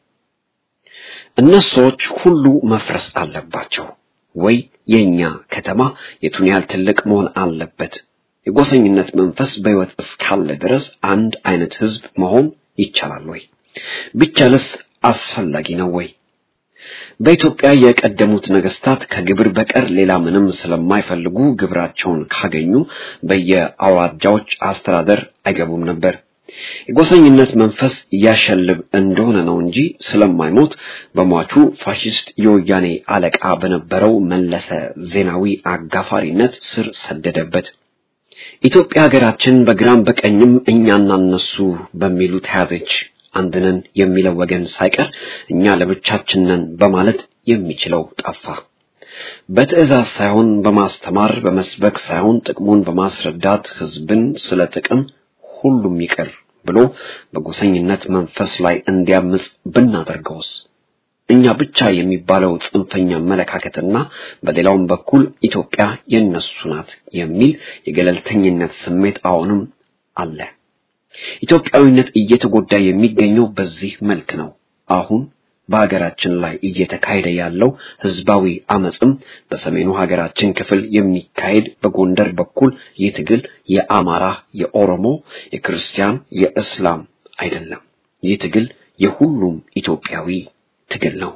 እነሶች ሁሉ መፍረስ አለባቸው ወይ የኛ ከተማ የቱን ያህል ትልቅ መሆን አለበት? የጎሰኝነት መንፈስ በሕይወት እስካለ ድረስ አንድ አይነት ህዝብ መሆን ይቻላል ወይ? ቢቻልስ አስፈላጊ ነው ወይ? በኢትዮጵያ የቀደሙት ነገስታት ከግብር በቀር ሌላ ምንም ስለማይፈልጉ ግብራቸውን ካገኙ በየአውራጃዎች አስተዳደር አይገቡም ነበር። የጎሰኝነት መንፈስ ያሸልብ እንደሆነ ነው እንጂ ስለማይሞት በሟቹ ፋሽስት የወያኔ አለቃ በነበረው መለሰ ዜናዊ አጋፋሪነት ስር ሰደደበት። ኢትዮጵያ ሀገራችን በግራም በቀኝም እኛና እነሱ በሚሉ ተያዘች። አንድነን የሚለው ወገን ሳይቀር እኛ ለብቻችን ነን በማለት የሚችለው ጠፋ። በትዕዛዝ ሳይሆን በማስተማር በመስበክ ሳይሆን ጥቅሙን በማስረዳት ህዝብን ስለ ጥቅም ሁሉም ይቅር ብሎ በጎሰኝነት መንፈስ ላይ እንዲያምጽ ብናደርገውስ? እኛ ብቻ የሚባለው ጽንፈኛ አመለካከትና በሌላውም በኩል ኢትዮጵያ የነሱ ናት የሚል የገለልተኝነት ስሜት አሁንም አለ። ኢትዮጵያዊነት እየተጎዳ የሚገኘው በዚህ መልክ ነው። አሁን በሀገራችን ላይ እየተካሄደ ያለው ህዝባዊ አመጽም በሰሜኑ ሀገራችን ክፍል የሚካሄድ በጎንደር በኩል ይህ ትግል የአማራ፣ የኦሮሞ፣ የክርስቲያን፣ የእስላም አይደለም። ይህ ትግል የሁሉም ኢትዮጵያዊ ትግል ነው።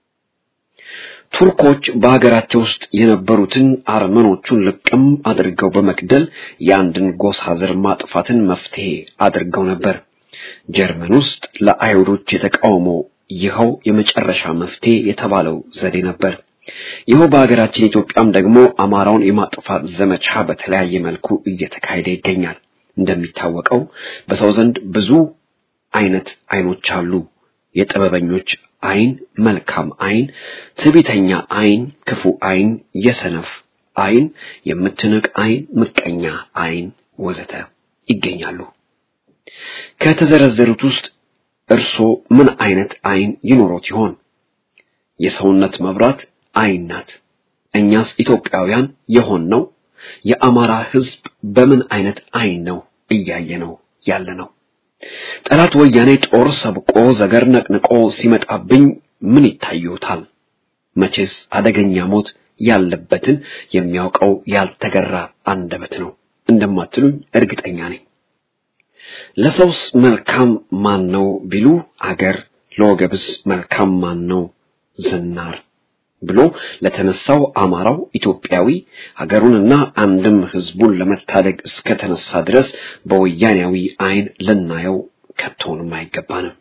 ቱርኮች በሀገራቸው ውስጥ የነበሩትን አርመኖቹን ልቅም አድርገው በመግደል የአንድን ጎሳ ዘር ማጥፋትን መፍትሄ አድርገው ነበር። ጀርመን ውስጥ ለአይሁዶች የተቃውሞ ይኸው የመጨረሻ መፍትሄ የተባለው ዘዴ ነበር። ይኸው በሀገራችን ኢትዮጵያም ደግሞ አማራውን የማጥፋት ዘመቻ በተለያየ መልኩ እየተካሄደ ይገኛል። እንደሚታወቀው በሰው ዘንድ ብዙ አይነት አይኖች አሉ። የጥበበኞች አይን፣ መልካም አይን፣ ትዕቢተኛ አይን፣ ክፉ አይን፣ የሰነፍ አይን፣ የምትንቅ አይን፣ ምቀኛ አይን ወዘተ ይገኛሉ። ከተዘረዘሩት ውስጥ እርሶ ምን አይነት አይን ይኖሮት ይሆን? የሰውነት መብራት አይን ናት። እኛስ ኢትዮጵያውያን የሆንነው የአማራ ሕዝብ በምን አይነት አይን ነው እያየ ነው ያለ ነው? ጠላት ወያኔ ጦር ሰብቆ ዘገር ነቅንቆ ሲመጣብኝ ምን ይታዩታል? መቼስ አደገኛ ሞት ያለበትን የሚያውቀው ያልተገራ አንደበት ነው እንደማትሉኝ እርግጠኛ ነኝ። ለሰውስ መልካም ማን ነው ቢሉ አገር፣ ለወገብስ መልካም ማን ነው ዝናር ብሎ ለተነሳው አማራው ኢትዮጵያዊ ሀገሩንና አንድም ህዝቡን ለመታደግ እስከተነሳ ድረስ በወያኔያዊ አይን ልናየው ከቶንም አይገባንም።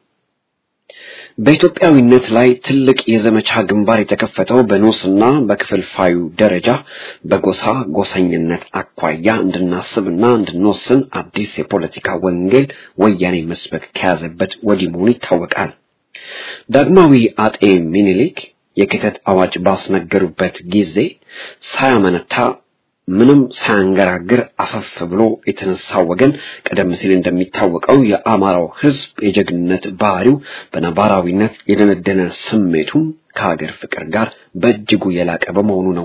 በኢትዮጵያዊነት ላይ ትልቅ የዘመቻ ግንባር የተከፈተው በኖስና በክፍልፋዩ ደረጃ በጎሳ ጎሰኝነት አኳያ እንድናስብና እንድንወስን አዲስ የፖለቲካ ወንጌል ወያኔ መስበክ ከያዘበት ወዲህ መሆኑ ይታወቃል። ዳግማዊ አጤ ሚኒሊክ የክተት አዋጅ ባስነገሩበት ጊዜ ሳያመነታ ምንም ሳያንገራግር አፈፍ ብሎ የተነሳው ወገን ቀደም ሲል እንደሚታወቀው የአማራው ሕዝብ የጀግንነት ባህሪው በነባራዊነት የደነደነ ስሜቱም ከሀገር ፍቅር ጋር በእጅጉ የላቀ በመሆኑ ነው።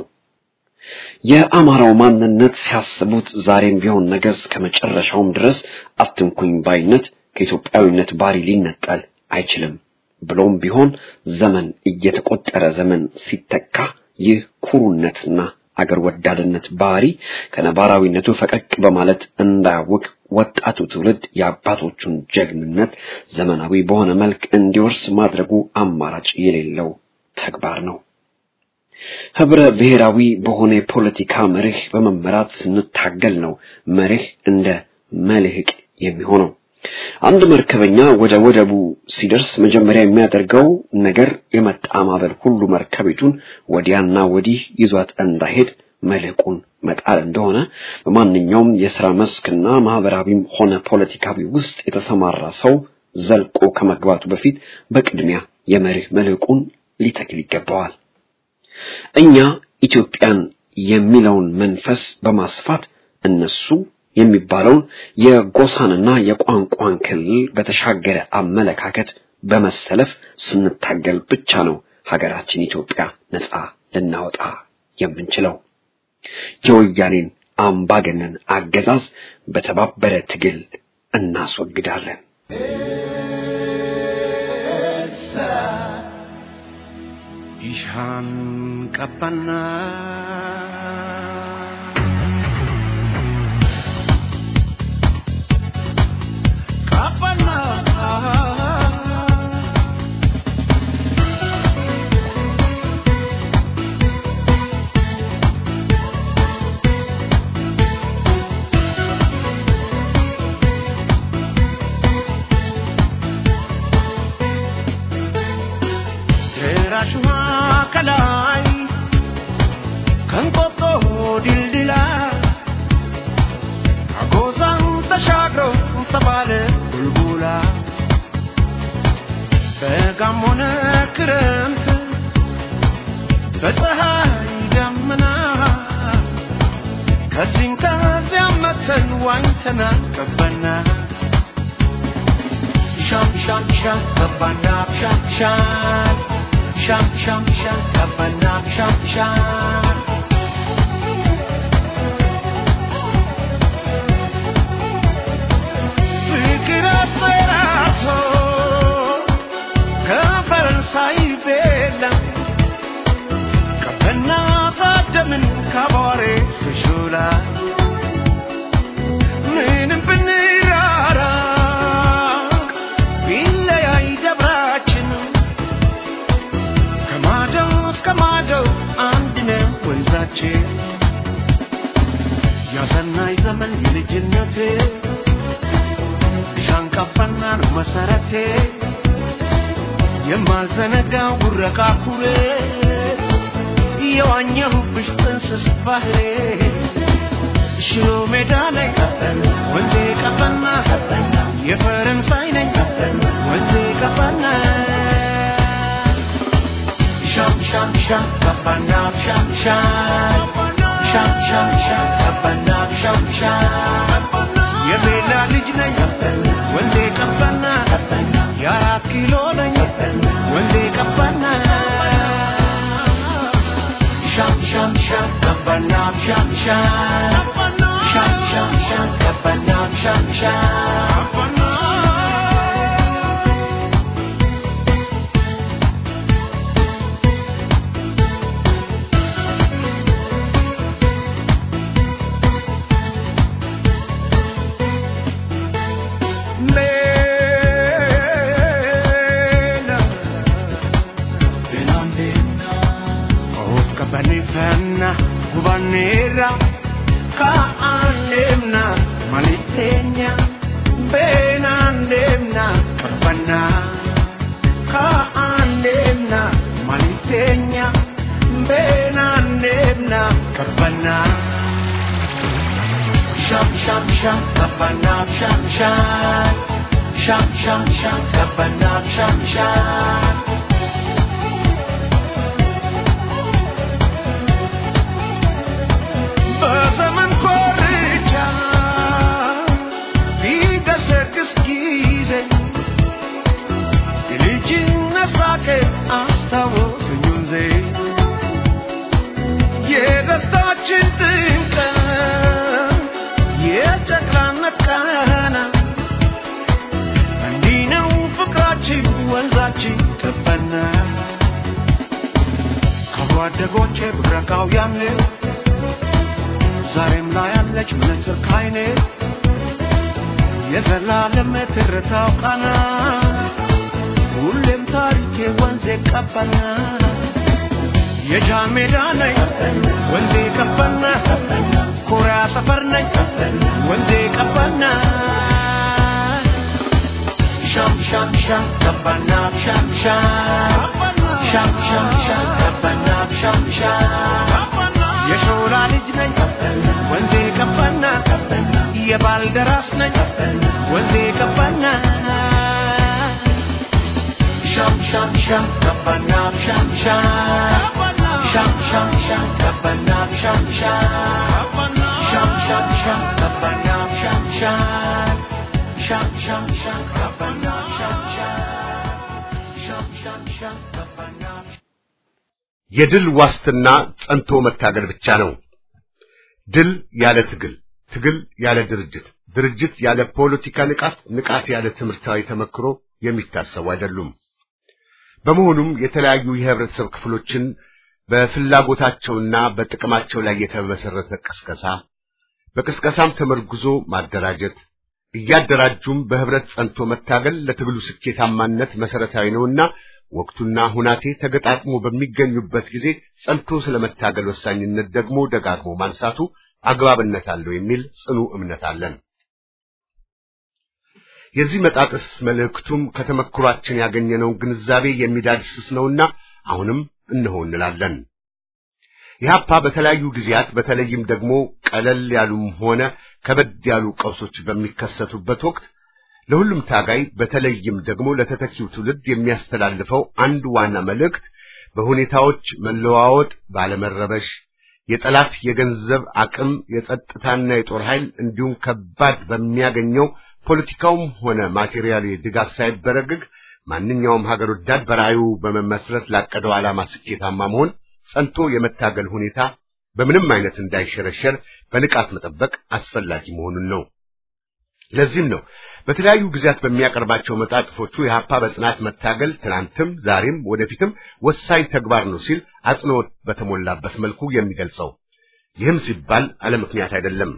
የአማራው ማንነት ሲያስቡት ዛሬም ቢሆን ነገ እስከ መጨረሻውም ድረስ አትንኩኝ ባይነት ከኢትዮጵያዊነት ባህሪ ሊነጠል አይችልም። ብሎም ቢሆን ዘመን እየተቆጠረ ዘመን ሲተካ ይህ ኩሩነትና አገር ወዳድነት ባህሪ ከነባራዊነቱ ፈቀቅ በማለት እንዳያውቅ ወጣቱ ትውልድ የአባቶቹን ጀግንነት ዘመናዊ በሆነ መልክ እንዲወርስ ማድረጉ አማራጭ የሌለው ተግባር ነው። ህብረ ብሔራዊ በሆነ የፖለቲካ መርህ በመመራት ስንታገል ነው መርህ እንደ መልህቅ የሚሆነው። አንድ መርከበኛ ወደ ወደቡ ሲደርስ መጀመሪያ የሚያደርገው ነገር የመጣ ማዕበል ሁሉ መርከቢቱን ወዲያና ወዲህ ይዟት እንዳይሄድ መልህቁን መጣል እንደሆነ በማንኛውም የሥራ መስክና ማህበራዊም ሆነ ፖለቲካዊ ውስጥ የተሰማራ ሰው ዘልቆ ከመግባቱ በፊት በቅድሚያ የመርህ መልህቁን ሊተክል ይገባዋል። እኛ ኢትዮጵያን የሚለውን መንፈስ በማስፋት እነሱ የሚባለውን የጎሳንና የቋንቋን ክልል በተሻገረ አመለካከት በመሰለፍ ስንታገል ብቻ ነው ሀገራችን ኢትዮጵያ ነፃ ልናወጣ የምንችለው። የወያኔን አምባገነን አገዛዝ በተባበረ ትግል እናስወግዳለን። Ishaan qabbannaa qabbannaa Teerashuma ከላይ ከንቆጦ ድልድላ አጎዛን ተሻግሮ ተባለ ቡልቡላ በጋም ሆነ ክረምት በፀሐይ ደመና ከዚህም ከዚያም መተን ዋኝተናል ገባና ሻም ሻም ሻም ገባና ሻም ሻም ሻም ሻም ሻም ገባና ሻም ሻም ፍቅር አጠራቶ ከፈረንሳይ ቤላ ቀበና ታደምን ከአቧሬ እስከ ሾላ ምንም ብንራራቅ ቢለያይ ደብራችን ከማደው እስከ ማደው አንድ ነው ወንዛችን ያሰናይ ዘመን የልጅነቴ ሻንቃፋና ነው መሰረቴ የማልዘነጋው ጉረቃ ኩሬ የዋኘሁብሽ ጥንስስ ባህሬ ሽሮ ሜዳ ላይ ወንዜ ቀበና የፈረንሳይ ነኝ ወንዜ ቀበና ሻም ሻም ሻም ቀበና ሻም ሻም ሻም ሻም ሻም ቀበና ሻም ሻም የቤላ ልጅ ነኝ ወንዜ ቀበና የአራት ኪሎ ነኝ ወንዜ ቀበና ሻም ሻም ሻም ቀበና ሻም ሻም ሻም ሻም ሻም ቀበና ሻም ሻም Lela, Benandena, of Cabanifana, Gubanera, Kaanemna, Malitenia, Benandemna, Cabana, Kaanemna, Malitenia, Benandemna, Cabana. Sham sham sham kabana sham sham sham sham sham kabana sham sham በዘመን ኮርቻ ቢገሰግስ ጊዜ የልጅነት ሳቄ አስታወሰኝ ወንዜ የደስታችን ድንቀት የጨቅላነት ቃና እንዲህ ነው ፍቅራችን ወንዛችን ገባና ከአብሮ አደጎቼ ብረቃው ያምር ዛሬም ላይ ያለች ምንዝር ካይኔ የዘላለም ትርታው ቃና ሁሌም ታሪኬ ወንዜ ቀበና የጃን ሜዳ ነኝ ወንዜ ቀበና ኮሪያ ሰፈር ነኝ ወንዜ ቀበና ሻም ሻም ሻም ቀበና ሻም ሻም ሻም ሻም ሻም ቀበና ሻም ሻም የሾላ ልጅ ነኝ ወንዜ ቀበና የባልደራስ ነኝ ወንዜ ቀበና ሻም ሻም ሻም ቀበና ሻም ሻም ሻም ሻም ሻም ቀበና ሻም ሻም ሻም ሻም ሻም ቀበና ሻም ሻም ሻም ሻም ሻም ቀበና ሻም ሻም ሻም ሻም ሻም ቀበና የድል ዋስትና ጸንቶ መታገል ብቻ ነው። ድል ያለ ትግል፣ ትግል ያለ ድርጅት፣ ድርጅት ያለ ፖለቲካ ንቃት፣ ንቃት ያለ ትምህርታዊ ተመክሮ የሚታሰቡ አይደሉም። በመሆኑም የተለያዩ የህብረተሰብ ክፍሎችን በፍላጎታቸውና በጥቅማቸው ላይ የተመሰረተ ቅስቀሳ፣ በቅስቀሳም ተመርጉዞ ማደራጀት፣ እያደራጁም በህብረት ጸንቶ መታገል ለትግሉ ስኬታማነት መሰረታዊ ነውና ወቅቱና ሁናቴ ተገጣጥሞ በሚገኙበት ጊዜ ጸንቶ ስለመታገል ወሳኝነት ደግሞ ደጋግሞ ማንሳቱ አግባብነት አለው የሚል ጽኑ እምነት አለን። የዚህ መጣጥስ መልእክቱም ከተመክሯችን ያገኘነውን ግንዛቤ የሚዳድስስ ነውና አሁንም እነሆ እንላለን። ኢህአፓ በተለያዩ ጊዜያት በተለይም ደግሞ ቀለል ያሉም ሆነ ከበድ ያሉ ቀውሶች በሚከሰቱበት ወቅት ለሁሉም ታጋይ በተለይም ደግሞ ለተተኪው ትውልድ የሚያስተላልፈው አንድ ዋና መልእክት በሁኔታዎች መለዋወጥ ባለመረበሽ የጠላት የገንዘብ አቅም የጸጥታና የጦር ኃይል እንዲሁም ከባድ በሚያገኘው ፖለቲካውም ሆነ ማቴሪያል ድጋፍ ሳይበረግግ ማንኛውም ሀገር ወዳድ በራእዩ በመመስረት ላቀደው ዓላማ ስኬታማ መሆን ጸንቶ የመታገል ሁኔታ በምንም አይነት እንዳይሸረሸር በንቃት መጠበቅ አስፈላጊ መሆኑን ነው። ለዚህም ነው በተለያዩ ጊዜያት በሚያቀርባቸው መጣጥፎቹ የሀፓ በጽናት መታገል ትናንትም ዛሬም ወደፊትም ወሳኝ ተግባር ነው ሲል አጽንኦት በተሞላበት መልኩ የሚገልጸው። ይህም ሲባል አለ ምክንያት አይደለም።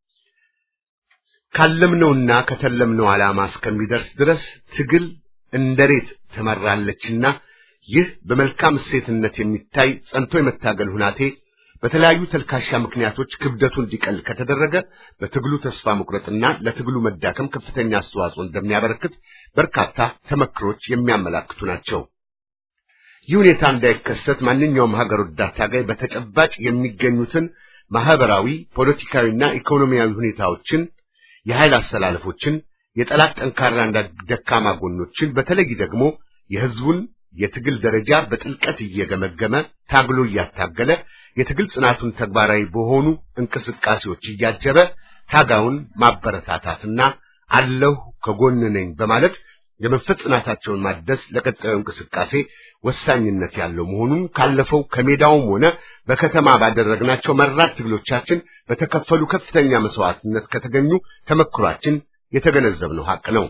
ካለምነውና ከተለምነው ዓላማ እስከሚደርስ ድረስ ትግል እንደ ሬት ትመራለችና ይህ በመልካም እሴትነት የሚታይ ጸንቶ የመታገል ሁናቴ በተለያዩ ተልካሻ ምክንያቶች ክብደቱ እንዲቀል ከተደረገ በትግሉ ተስፋ መቁረጥና ለትግሉ መዳከም ከፍተኛ አስተዋጽኦ እንደሚያበረክት በርካታ ተመክሮች የሚያመላክቱ ናቸው። ይህ ሁኔታ እንዳይከሰት ማንኛውም ሀገር ወዳድ ታጋይ በተጨባጭ የሚገኙትን ማህበራዊ፣ ፖለቲካዊና ኢኮኖሚያዊ ሁኔታዎችን፣ የኃይል አሰላለፎችን፣ የጠላት ጠንካራና ደካማ ጎኖችን በተለይ ደግሞ የህዝቡን የትግል ደረጃ በጥልቀት እየገመገመ ታግሎ እያታገለ የትግል ጽናቱን ተግባራዊ በሆኑ እንቅስቃሴዎች እያጀበ ታጋውን ማበረታታትና አለሁ ከጎን ነኝ በማለት የመንፈስ ጽናታቸውን ማደስ ለቀጣዩ እንቅስቃሴ ወሳኝነት ያለው መሆኑን ካለፈው ከሜዳውም ሆነ በከተማ ባደረግናቸው መራር ትግሎቻችን በተከፈሉ ከፍተኛ መስዋዕትነት ከተገኙ ተመክሯችን የተገነዘብነው ሀቅ ነው።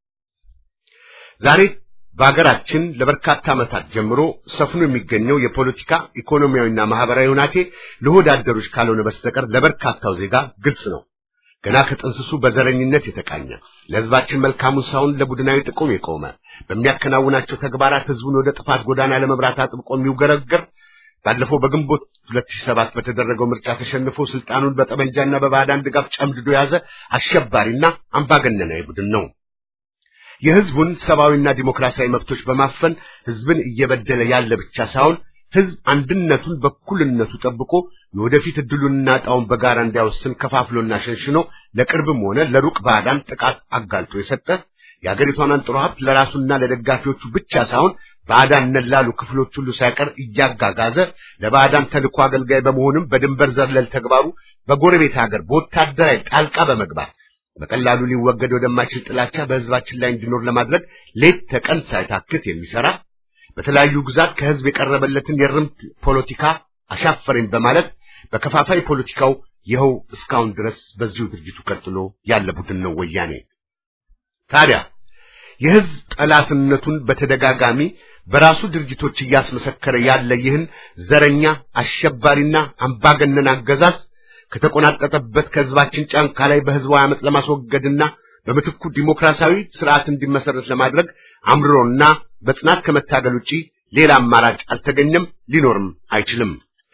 ዛሬ በሀገራችን ለበርካታ ዓመታት ጀምሮ ሰፍኖ የሚገኘው የፖለቲካ ኢኮኖሚያዊና ማህበራዊ ሁናቴ ለሆድ አደሮች ካልሆነ በስተቀር ለበርካታው ዜጋ ግልጽ ነው። ገና ከጥንስሱ በዘረኝነት የተቃኘ ለሕዝባችን መልካሙን ሳይሆን ለቡድናዊ ጥቅም የቆመ በሚያከናውናቸው ተግባራት ሕዝቡን ወደ ጥፋት ጎዳና ለመምራት አጥብቆ የሚውገረገር ባለፈው በግንቦት 2007 በተደረገው ምርጫ ተሸንፎ ስልጣኑን በጠመንጃና በባዕዳን ድጋፍ ጨምድዶ የያዘ አሸባሪና አምባገነናዊ ቡድን ነው። የህዝቡን ሰብአዊና ዲሞክራሲያዊ መብቶች በማፈን ህዝብን እየበደለ ያለ ብቻ ሳይሆን ህዝብ አንድነቱን በኩልነቱ ጠብቆ የወደፊት እድሉንና ዕጣውን በጋራ እንዲያወስን ከፋፍሎና ሸንሽኖ ለቅርብም ሆነ ለሩቅ ባዕዳን ጥቃት አጋልጦ የሰጠ የአገሪቷን አንጥሮ ሀብት ለራሱና ለደጋፊዎቹ ብቻ ሳይሆን ባዕዳን ነላሉ ክፍሎች ሁሉ ሳይቀር እያጋጋዘ ለባዕዳን ተልኮ አገልጋይ በመሆንም በድንበር ዘለል ተግባሩ በጎረቤት ሀገር በወታደራዊ ጣልቃ በመግባት በቀላሉ ሊወገድ ወደማይችል ጥላቻ በህዝባችን ላይ እንዲኖር ለማድረግ ሌት ተቀን ሳይታክት የሚሰራ በተለያዩ ግዛት ከህዝብ የቀረበለትን የርምት ፖለቲካ አሻፈረኝ በማለት በከፋፋይ ፖለቲካው ይኸው እስካሁን ድረስ በዚሁ ድርጅቱ ቀጥሎ ያለ ቡድን ነው ወያኔ። ታዲያ የሕዝብ ጠላትነቱን በተደጋጋሚ በራሱ ድርጊቶች እያስመሰከረ ያለ ይህን ዘረኛ አሸባሪና አምባገነን አገዛዝ ከተቆናጠጠበት ከሕዝባችን ጫንቃ ላይ በሕዝባዊ ዓመፅ ለማስወገድና በምትኩ ዲሞክራሲያዊ ስርዓት እንዲመሰረት ለማድረግ አምርሮና በጽናት ከመታገል ውጪ ሌላ አማራጭ አልተገኘም፣ ሊኖርም አይችልም።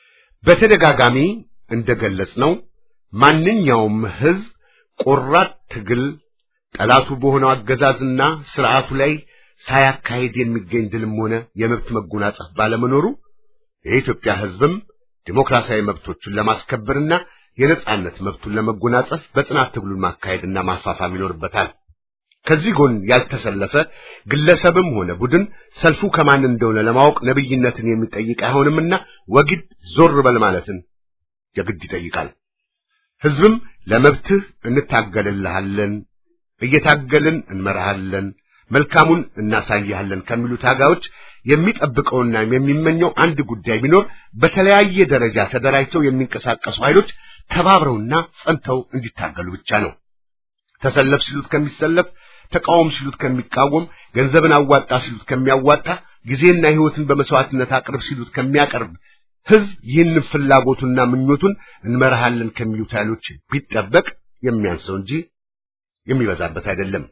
በተደጋጋሚ እንደገለጽ ነው ማንኛውም ሕዝብ ቆራጥ ትግል ጠላቱ በሆነው አገዛዝና ስርዓቱ ላይ ሳያካሄድ የሚገኝ ድልም ሆነ የመብት መጎናጸፍ ባለመኖሩ የኢትዮጵያ ሕዝብም ዲሞክራሲያዊ መብቶቹን ለማስከበርና የነጻነት መብቱን ለመጎናጸፍ በጽናት ትግሉን ማካሄድና ማፋፋም ይኖርበታል። ከዚህ ጎን ያልተሰለፈ ግለሰብም ሆነ ቡድን ሰልፉ ከማን እንደሆነ ለማወቅ ነብይነትን የሚጠይቅ አይሆንምና ወግድ ዞር በል ማለትን የግድ ይጠይቃል። ሕዝብም ለመብትህ እንታገልልሃለን፣ እየታገልን እንመራሃለን፣ መልካሙን እናሳይሃለን ከሚሉ ታጋዮች የሚጠብቀውና የሚመኘው አንድ ጉዳይ ቢኖር በተለያየ ደረጃ ተደራጅተው የሚንቀሳቀሱ ኃይሎች ተባብረውና ጸንተው እንዲታገሉ ብቻ ነው። ተሰለፍ ሲሉት ከሚሰለፍ፣ ተቃወም ሲሉት ከሚቃወም፣ ገንዘብን አዋጣ ሲሉት ከሚያዋጣ፣ ጊዜና ሕይወትን በመስዋዕትነት አቅርብ ሲሉት ከሚያቀርብ ሕዝብ ይህንን ፍላጎቱና ምኞቱን እንመርሃለን ከሚሉት ኃይሎች ቢጠበቅ የሚያንሰው እንጂ የሚበዛበት አይደለም።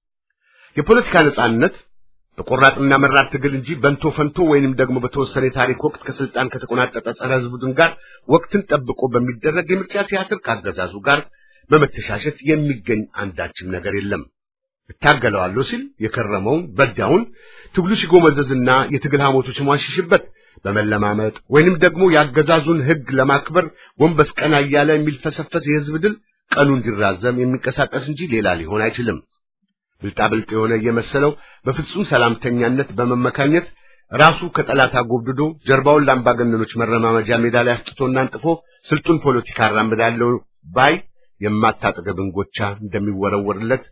የፖለቲካ ነጻነት በቆራጥና መራር ትግል እንጂ በንቶ ፈንቶ ወይንም ደግሞ በተወሰነ የታሪክ ወቅት ከስልጣን ከተቆናጠጠ ጸረ ሕዝብ ቡድን ጋር ወቅትን ጠብቆ በሚደረግ የምርጫ ቲያትር ካገዛዙ ጋር በመተሻሸት የሚገኝ አንዳችም ነገር የለም። እታገለዋለሁ ሲል የከረመውን በዳውን ትግሉ ሲጎመዘዝና የትግል ሐሞቱ ሲሟሽሽበት በመለማመጥ ወይንም ደግሞ የአገዛዙን ሕግ ለማክበር ጎንበስ ቀና እያለ የሚልፈሰፈስ የሕዝብ ድል ቀኑ እንዲራዘም የሚንቀሳቀስ እንጂ ሌላ ሊሆን አይችልም። ብልጣብልጥ የሆነ እየመሰለው በፍጹም ሰላምተኛነት በመመካኘት ራሱ ከጠላት አጎብድዶ ጀርባውን ለአምባገነኖች መረማመጃ ሜዳ ላይ አስጥቶና አንጥፎ ስልጡን ፖለቲካ አራምዳለሁ ባይ የማታጠገብ እንጎቻ እንደሚወረወርለት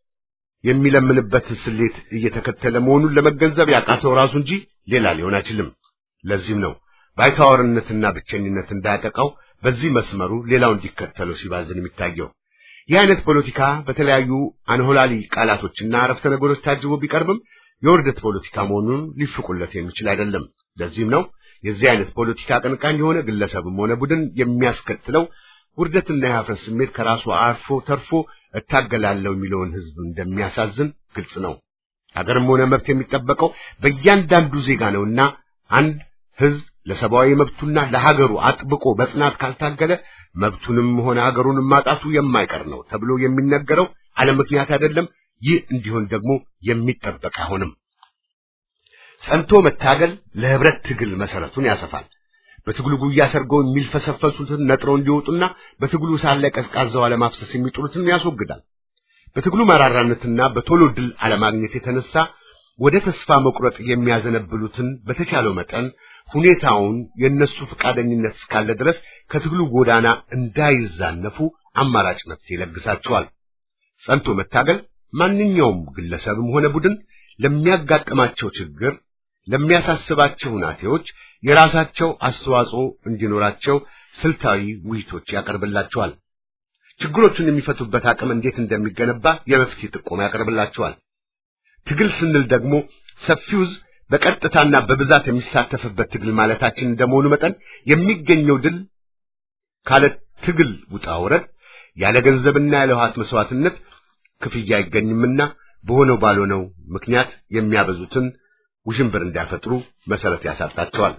የሚለምንበት ስሌት እየተከተለ መሆኑን ለመገንዘብ ያቃተው ራሱ እንጂ ሌላ ሊሆን አይችልም። ለዚህም ነው ባይታወርነትና ብቸኝነት እንዳያጠቃው በዚህ መስመሩ ሌላው እንዲከተለው ሲባዝን የሚታየው። ይህ አይነት ፖለቲካ በተለያዩ አንሆላሊ ቃላቶችና አረፍተ ነገሮች ታጅቦ ቢቀርብም የውርደት ፖለቲካ መሆኑን ሊፍቁለት የሚችል አይደለም። ለዚህም ነው የዚህ አይነት ፖለቲካ አቀንቃኝ የሆነ ግለሰብም ሆነ ቡድን የሚያስከትለው ውርደትና የሀፍረት ስሜት ከራሱ አርፎ ተርፎ እታገላለሁ የሚለውን ሕዝብ እንደሚያሳዝን ግልጽ ነው። ሀገርም ሆነ መብት የሚጠበቀው በእያንዳንዱ ዜጋ ነውና አንድ ሕዝብ ለሰብአዊ መብቱና ለሀገሩ አጥብቆ በጽናት ካልታገለ መብቱንም ሆነ ሀገሩንም ማጣቱ የማይቀር ነው ተብሎ የሚነገረው አለ ምክንያት አይደለም። ይህ እንዲሆን ደግሞ የሚጠበቅ አይሆንም። ጸንቶ መታገል ለህብረት ትግል መሰረቱን ያሰፋል። በትግሉ ጉያ ሰርገው የሚልፈሰፈሱትን ነጥረው እንዲወጡና በትግሉ ሳለ ላይ ቀዝቃዛው አለማፍሰስ የሚጥሉትን ያስወግዳል። በትግሉ መራራነትና በቶሎ ድል አለማግኘት የተነሳ ወደ ተስፋ መቁረጥ የሚያዘነብሉትን በተቻለው መጠን ሁኔታውን የነሱ ፈቃደኝነት እስካለ ድረስ ከትግሉ ጎዳና እንዳይዛነፉ አማራጭ መፍትሄ ይለግሳቸዋል። ጸንቶ መታገል ማንኛውም ግለሰብም ሆነ ቡድን ለሚያጋጥማቸው ችግር፣ ለሚያሳስባቸው ሁናቴዎች የራሳቸው አስተዋጽኦ እንዲኖራቸው ስልታዊ ውይይቶች ያቀርብላቸዋል። ችግሮቹን የሚፈቱበት አቅም እንዴት እንደሚገነባ የመፍትሄ ጥቆማ ያቀርብላቸዋል። ትግል ስንል ደግሞ ሰፊው ሕዝብ በቀጥታና በብዛት የሚሳተፍበት ትግል ማለታችን እንደመሆኑ መጠን የሚገኘው ድል ካለ ትግል ውጣ ውረድ ያለ ገንዘብና ያለ ውሃት መስዋዕትነት ክፍያ አይገኝምና በሆነው ባልሆነው ምክንያት የሚያበዙትን ውዥንብር እንዲያፈጥሩ መሰረት ያሳጣቸዋል።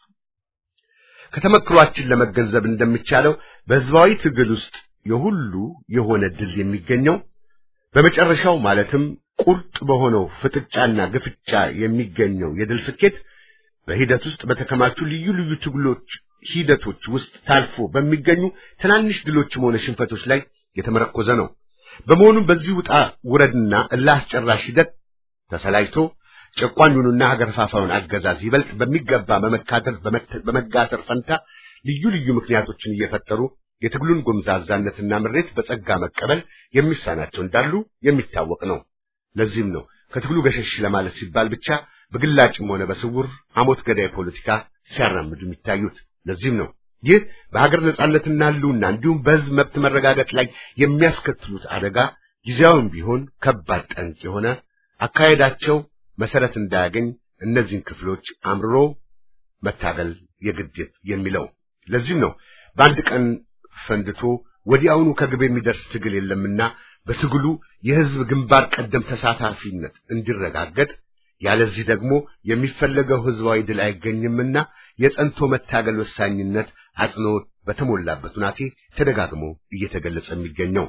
ከተመክሯችን ለመገንዘብ እንደሚቻለው በሕዝባዊ ትግል ውስጥ የሁሉ የሆነ ድል የሚገኘው በመጨረሻው ማለትም ቁርጥ በሆነው ፍጥጫና ግፍጫ የሚገኘው የድል ስኬት በሂደት ውስጥ በተከማቹ ልዩ ልዩ ትግሎች ሂደቶች ውስጥ ታልፎ በሚገኙ ትናንሽ ድሎችም ሆነ ሽንፈቶች ላይ የተመረኮዘ ነው። በመሆኑም በዚህ ውጣ ውረድና እልህ አስጨራሽ ሂደት ተሰላጅቶ ጨቋኙንና ሀገር ፋፋውን አገዛዝ ይበልጥ በሚገባ በመካተል በመጋተር ፈንታ ልዩ ልዩ ምክንያቶችን እየፈጠሩ የትግሉን ጎምዛዛነትና ምሬት በጸጋ መቀበል የሚሳናቸው እንዳሉ የሚታወቅ ነው። ለዚህም ነው ከትግሉ ገሸሽ ለማለት ሲባል ብቻ በግላጭም ሆነ በስውር አሞት ገዳይ ፖለቲካ ሲያራምዱ የሚታዩት። ለዚህም ነው ይህ በሀገር ነጻነትና ሕልውና እንዲሁም በሕዝብ መብት መረጋገጥ ላይ የሚያስከትሉት አደጋ ጊዜያዊም ቢሆን ከባድ ጠንቅ የሆነ አካሄዳቸው መሰረት እንዳያገኝ እነዚህን ክፍሎች አምርሮ መታገል የግድ የሚለው። ለዚህም ነው በአንድ ቀን ፈንድቶ ወዲያውኑ ከግብ የሚደርስ ትግል የለምና በትግሉ የህዝብ ግንባር ቀደም ተሳታፊነት እንዲረጋገጥ ያለዚህ ደግሞ የሚፈለገው ህዝባዊ ድል አይገኝምና የጸንቶ መታገል ወሳኝነት አጽንኦት በተሞላበት ሁናቴ ተደጋግሞ እየተገለጸ የሚገኘው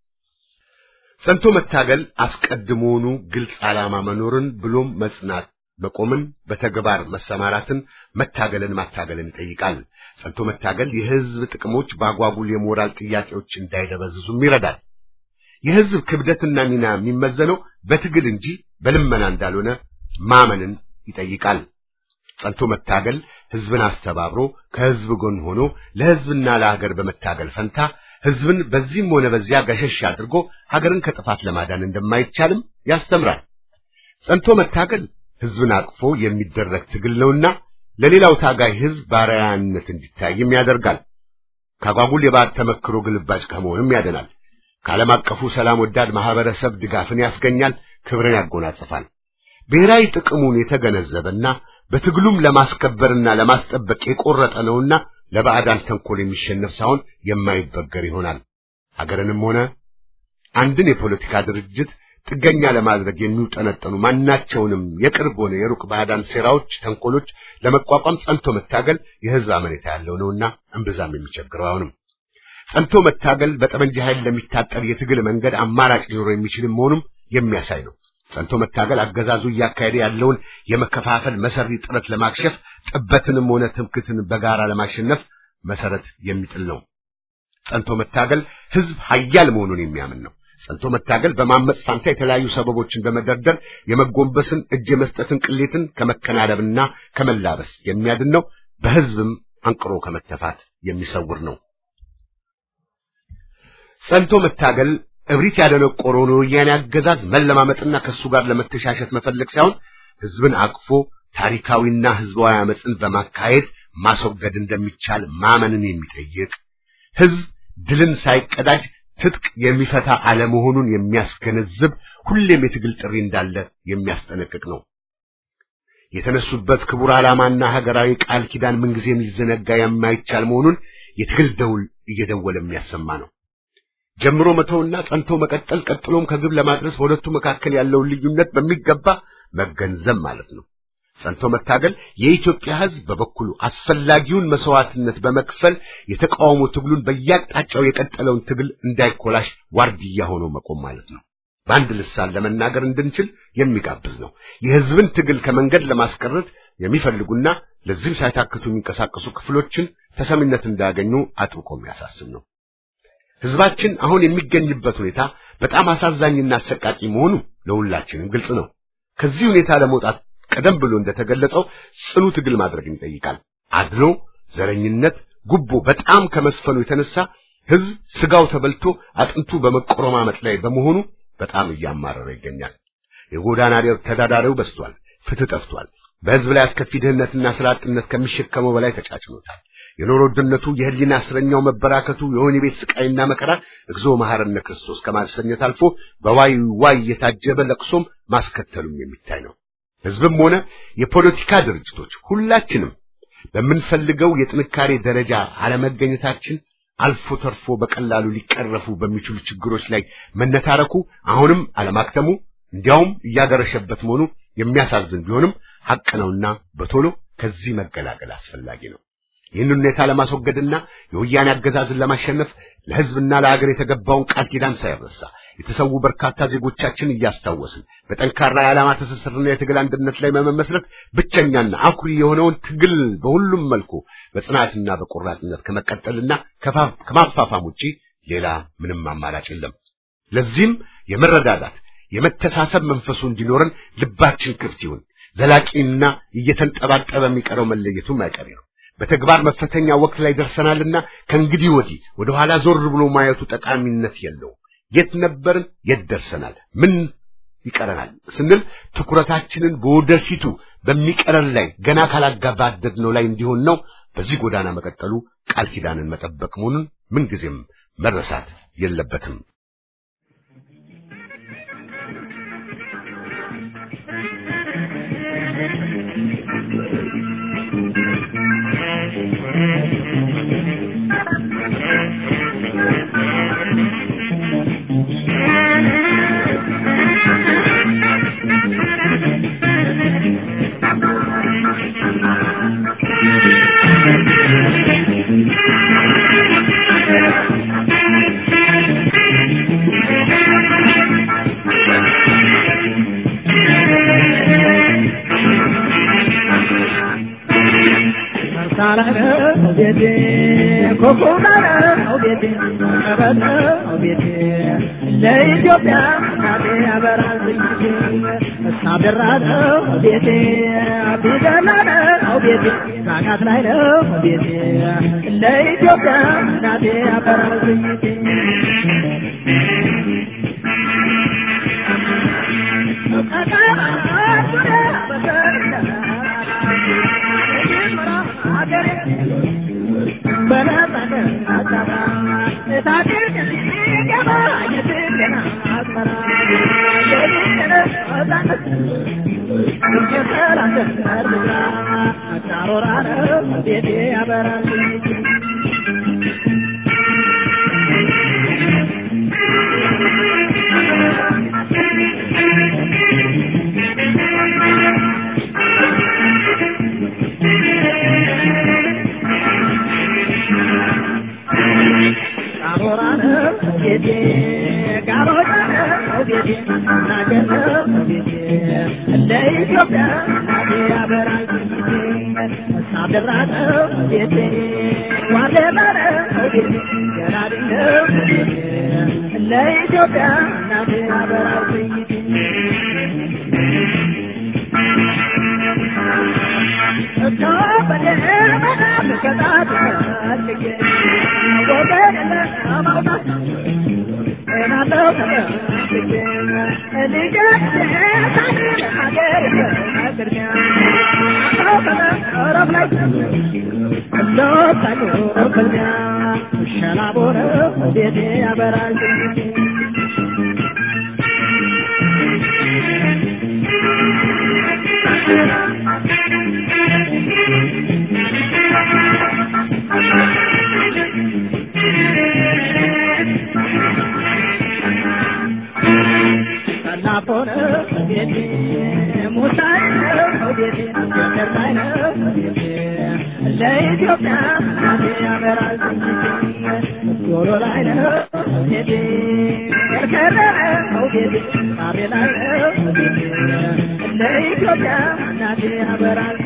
ጸንቶ መታገል አስቀድሞውኑ ግልጽ ዓላማ መኖርን ብሎም መጽናት መቆምን በተግባር መሰማራትን መታገልን ማታገልን ይጠይቃል። ጸንቶ መታገል የህዝብ ጥቅሞች በአጓጉል የሞራል ጥያቄዎች እንዳይደበዝዙም ይረዳል። የህዝብ ክብደትና ሚና የሚመዘነው በትግል እንጂ በልመና እንዳልሆነ ማመንን ይጠይቃል። ጸንቶ መታገል ህዝብን አስተባብሮ ከህዝብ ጎን ሆኖ ለህዝብና ለሀገር በመታገል ፈንታ ህዝብን በዚህም ሆነ በዚያ ገሸሽ አድርጎ ሀገርን ከጥፋት ለማዳን እንደማይቻልም ያስተምራል። ጸንቶ መታገል ህዝብን አቅፎ የሚደረግ ትግል ነውና ለሌላው ታጋይ ህዝብ ባሪያነት እንዲታይም ያደርጋል። ካጓጉል የባዕድ ተመክሮ ግልባጭ ከመሆንም ያደናል። ከዓለም አቀፉ ሰላም ወዳድ ማህበረሰብ ድጋፍን ያስገኛል፣ ክብርን ያጎናጽፋል። ብሔራዊ ጥቅሙን የተገነዘበና በትግሉም ለማስከበርና ለማስጠበቅ የቆረጠ ነውና ለባዕዳን ተንኮል የሚሸነፍ ሳይሆን የማይበገር ይሆናል። ሀገርንም ሆነ አንድን የፖለቲካ ድርጅት ጥገኛ ለማድረግ የሚውጠነጠኑ ማናቸውንም የቅርብ ሆነ የሩቅ ባዕዳን ሴራዎች፣ ተንኮሎች ለመቋቋም ጸንቶ መታገል የህዝብ አመኔታ ያለው ነውና እምብዛም የሚቸግረው አሁንም ጸንቶ መታገል በጠመንጃ ኃይል ለሚታጠር የትግል መንገድ አማራጭ ሊኖረው የሚችልም መሆኑም የሚያሳይ ነው። ጸንቶ መታገል አገዛዙ እያካሄደ ያለውን የመከፋፈል መሰሪ ጥረት ለማክሸፍ ጥበትንም ሆነ ትምክትን በጋራ ለማሸነፍ መሰረት የሚጥል ነው። ጸንቶ መታገል ህዝብ ኃያል መሆኑን የሚያምን ነው። ጸንቶ መታገል በማመጽ ፋንታ የተለያዩ ሰበቦችን በመደርደር የመጎንበስን እጅ የመስጠትን ቅሌትን ከመከናነብና ከመላበስ የሚያድን ነው። በህዝብም አንቅሮ ከመተፋት የሚሰውር ነው። ጸንቶ መታገል እብሪት ያደነቆረውን የወያኔ አገዛዝ መለማመጥና ከሱ ጋር ለመተሻሸት መፈለግ ሳይሆን ህዝብን አቅፎ ታሪካዊና ህዝባዊ አመፅን በማካሄድ ማስወገድ እንደሚቻል ማመንን የሚጠይቅ ህዝብ ድልን ሳይቀዳጅ ትጥቅ የሚፈታ አለመሆኑን የሚያስገነዝብ ሁሌም የትግል ጥሪ እንዳለ የሚያስጠነቅቅ ነው። የተነሱበት ክቡር ዓላማና ሀገራዊ ቃል ኪዳን ምንጊዜም ሊዘነጋ የማይቻል መሆኑን የትግል ደውል እየደወለ የሚያሰማ ነው። ጀምሮ መተውና ጸንቶ መቀጠል ቀጥሎም ከግብ ለማድረስ በሁለቱ መካከል ያለውን ልዩነት በሚገባ መገንዘብ ማለት ነው። ጸንቶ መታገል የኢትዮጵያ ህዝብ በበኩሉ አስፈላጊውን መስዋዕትነት በመክፈል የተቃውሞ ትግሉን በየአቅጣጫው የቀጠለውን ትግል እንዳይኮላሽ ዋርድያ ሆኖ መቆም ማለት ነው። በአንድ ልሳን ለመናገር እንድንችል የሚጋብዝ ነው። የህዝብን ትግል ከመንገድ ለማስቀረት የሚፈልጉና ለዚህም ሳይታክቱ የሚንቀሳቀሱ ክፍሎችን ተሰሚነት እንዳያገኙ አጥብቆ የሚያሳስብ ነው። ህዝባችን አሁን የሚገኝበት ሁኔታ በጣም አሳዛኝና አሰቃቂ መሆኑ ለሁላችንም ግልጽ ነው። ከዚህ ሁኔታ ለመውጣት ቀደም ብሎ እንደተገለጸው ጽኑ ትግል ማድረግን ይጠይቃል። አድሎ፣ ዘረኝነት፣ ጉቦ በጣም ከመስፈኑ የተነሳ ህዝብ ስጋው ተበልቶ አጥንቱ በመቆረማመጥ ላይ በመሆኑ በጣም እያማረረ ይገኛል። የጎዳና ተዳዳሪው በዝቷል። ፍትህ ጠፍቷል። በህዝብ ላይ አስከፊ ድህነትና ስራ አጥነት ከሚሸከመው በላይ ተጫጭኖታል። የኑሮ ውድነቱ፣ የህሊና እስረኛው መበራከቱ፣ የወህኒ ቤት ስቃይና መከራ እግዚኦ መሐረነ ክርስቶስ ከማሰኘት አልፎ በዋይ ዋይ የታጀበ ለቅሶም ማስከተሉም የሚታይ ነው። ህዝብም ሆነ የፖለቲካ ድርጅቶች ሁላችንም በምንፈልገው የጥንካሬ ደረጃ አለመገኘታችን አልፎ ተርፎ በቀላሉ ሊቀረፉ በሚችሉ ችግሮች ላይ መነታረኩ አሁንም አለማክተሙ እንዲያውም እያገረሸበት መሆኑ የሚያሳዝን ቢሆንም ሐቅ ነውና በቶሎ ከዚህ መገላገል አስፈላጊ ነው። ይህንን ሁኔታ ለማስወገድና የወያኔ አገዛዝን ለማሸነፍ ለህዝብና ለሀገር የተገባውን ቃል ኪዳን ሳይረሳ የተሰዉ በርካታ ዜጎቻችን እያስታወስን በጠንካራ የዓላማ ትስስርና የትግል አንድነት ላይ በመመስረት ብቸኛና አኩሪ የሆነውን ትግል በሁሉም መልኩ በጽናትና በቆራጥነት ከመቀጠልና ከማፋፋም ውጪ ሌላ ምንም አማራጭ የለም። ለዚህም የመረዳዳት የመተሳሰብ መንፈሱ እንዲኖረን ልባችን ክፍት ይሁን። ዘላቂና እየተንጠባጠበ የሚቀረው መለየቱም አይቀሬ ነው። በተግባር መፈተኛ ወቅት ላይ ደርሰናልና ከእንግዲህ ወዲህ ወደ ኋላ ዞር ብሎ ማየቱ ጠቃሚነት የለውም። የት ነበርን? የት ደርሰናል? ምን ይቀረናል ስንል ትኩረታችንን በወደፊቱ በሚቀረን ላይ ገና ካላጋባደድነው ላይ እንዲሆን ነው። በዚህ ጎዳና መቀጠሉ ቃል ኪዳንን መጠበቅ መሆኑን ምንጊዜም መረሳት የለበትም። ለኢትዮጵያ እናቴ ያበራል ዝንጅቴ እሳብራ ነው ቤቴ ቢደላ ነው ቤቴ ናቃት ላይ ነው ቤቴ ለኢትዮጵያ እናቴ ያበራል ዝንጅቴ ቤቴ ያበራል ለኢትዮጵያ እናቴ ያበራል ሸላቦረ ቤቴ ያበራል ሰላፎነ ቤቴ ሙሳይ ነው ቤቴ ገርላይ ነው ቤቴ ለኢትዮጵያ እናቴ ያበራል ዶሮ ላይ ነው ቤቴ ከርከረ ነው ቤቴ ሳቤ ላይ ነው ቤቴ ለኢትዮጵያ እናቴ ያበራል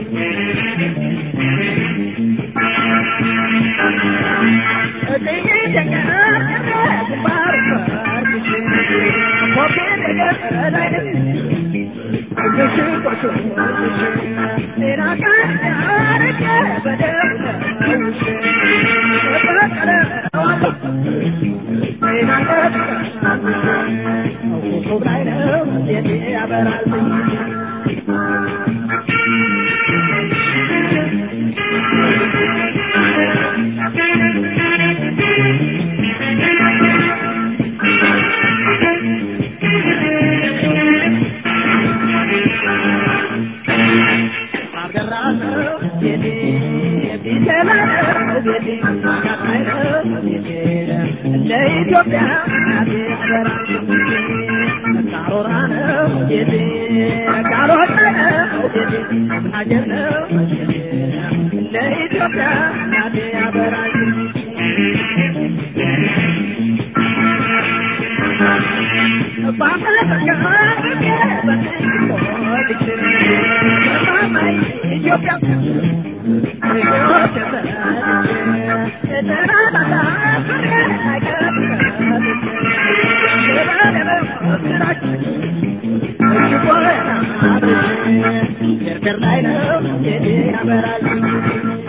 ለኢትዮጵያ እናቴ አደራ ካሮራ ነው ቤቴ ካሮራ ነው ቤቴ ሀገር ነው ለኢትዮጵያ እናቴ አደራ ኢትዮጵያ ላይ ነው ያበራል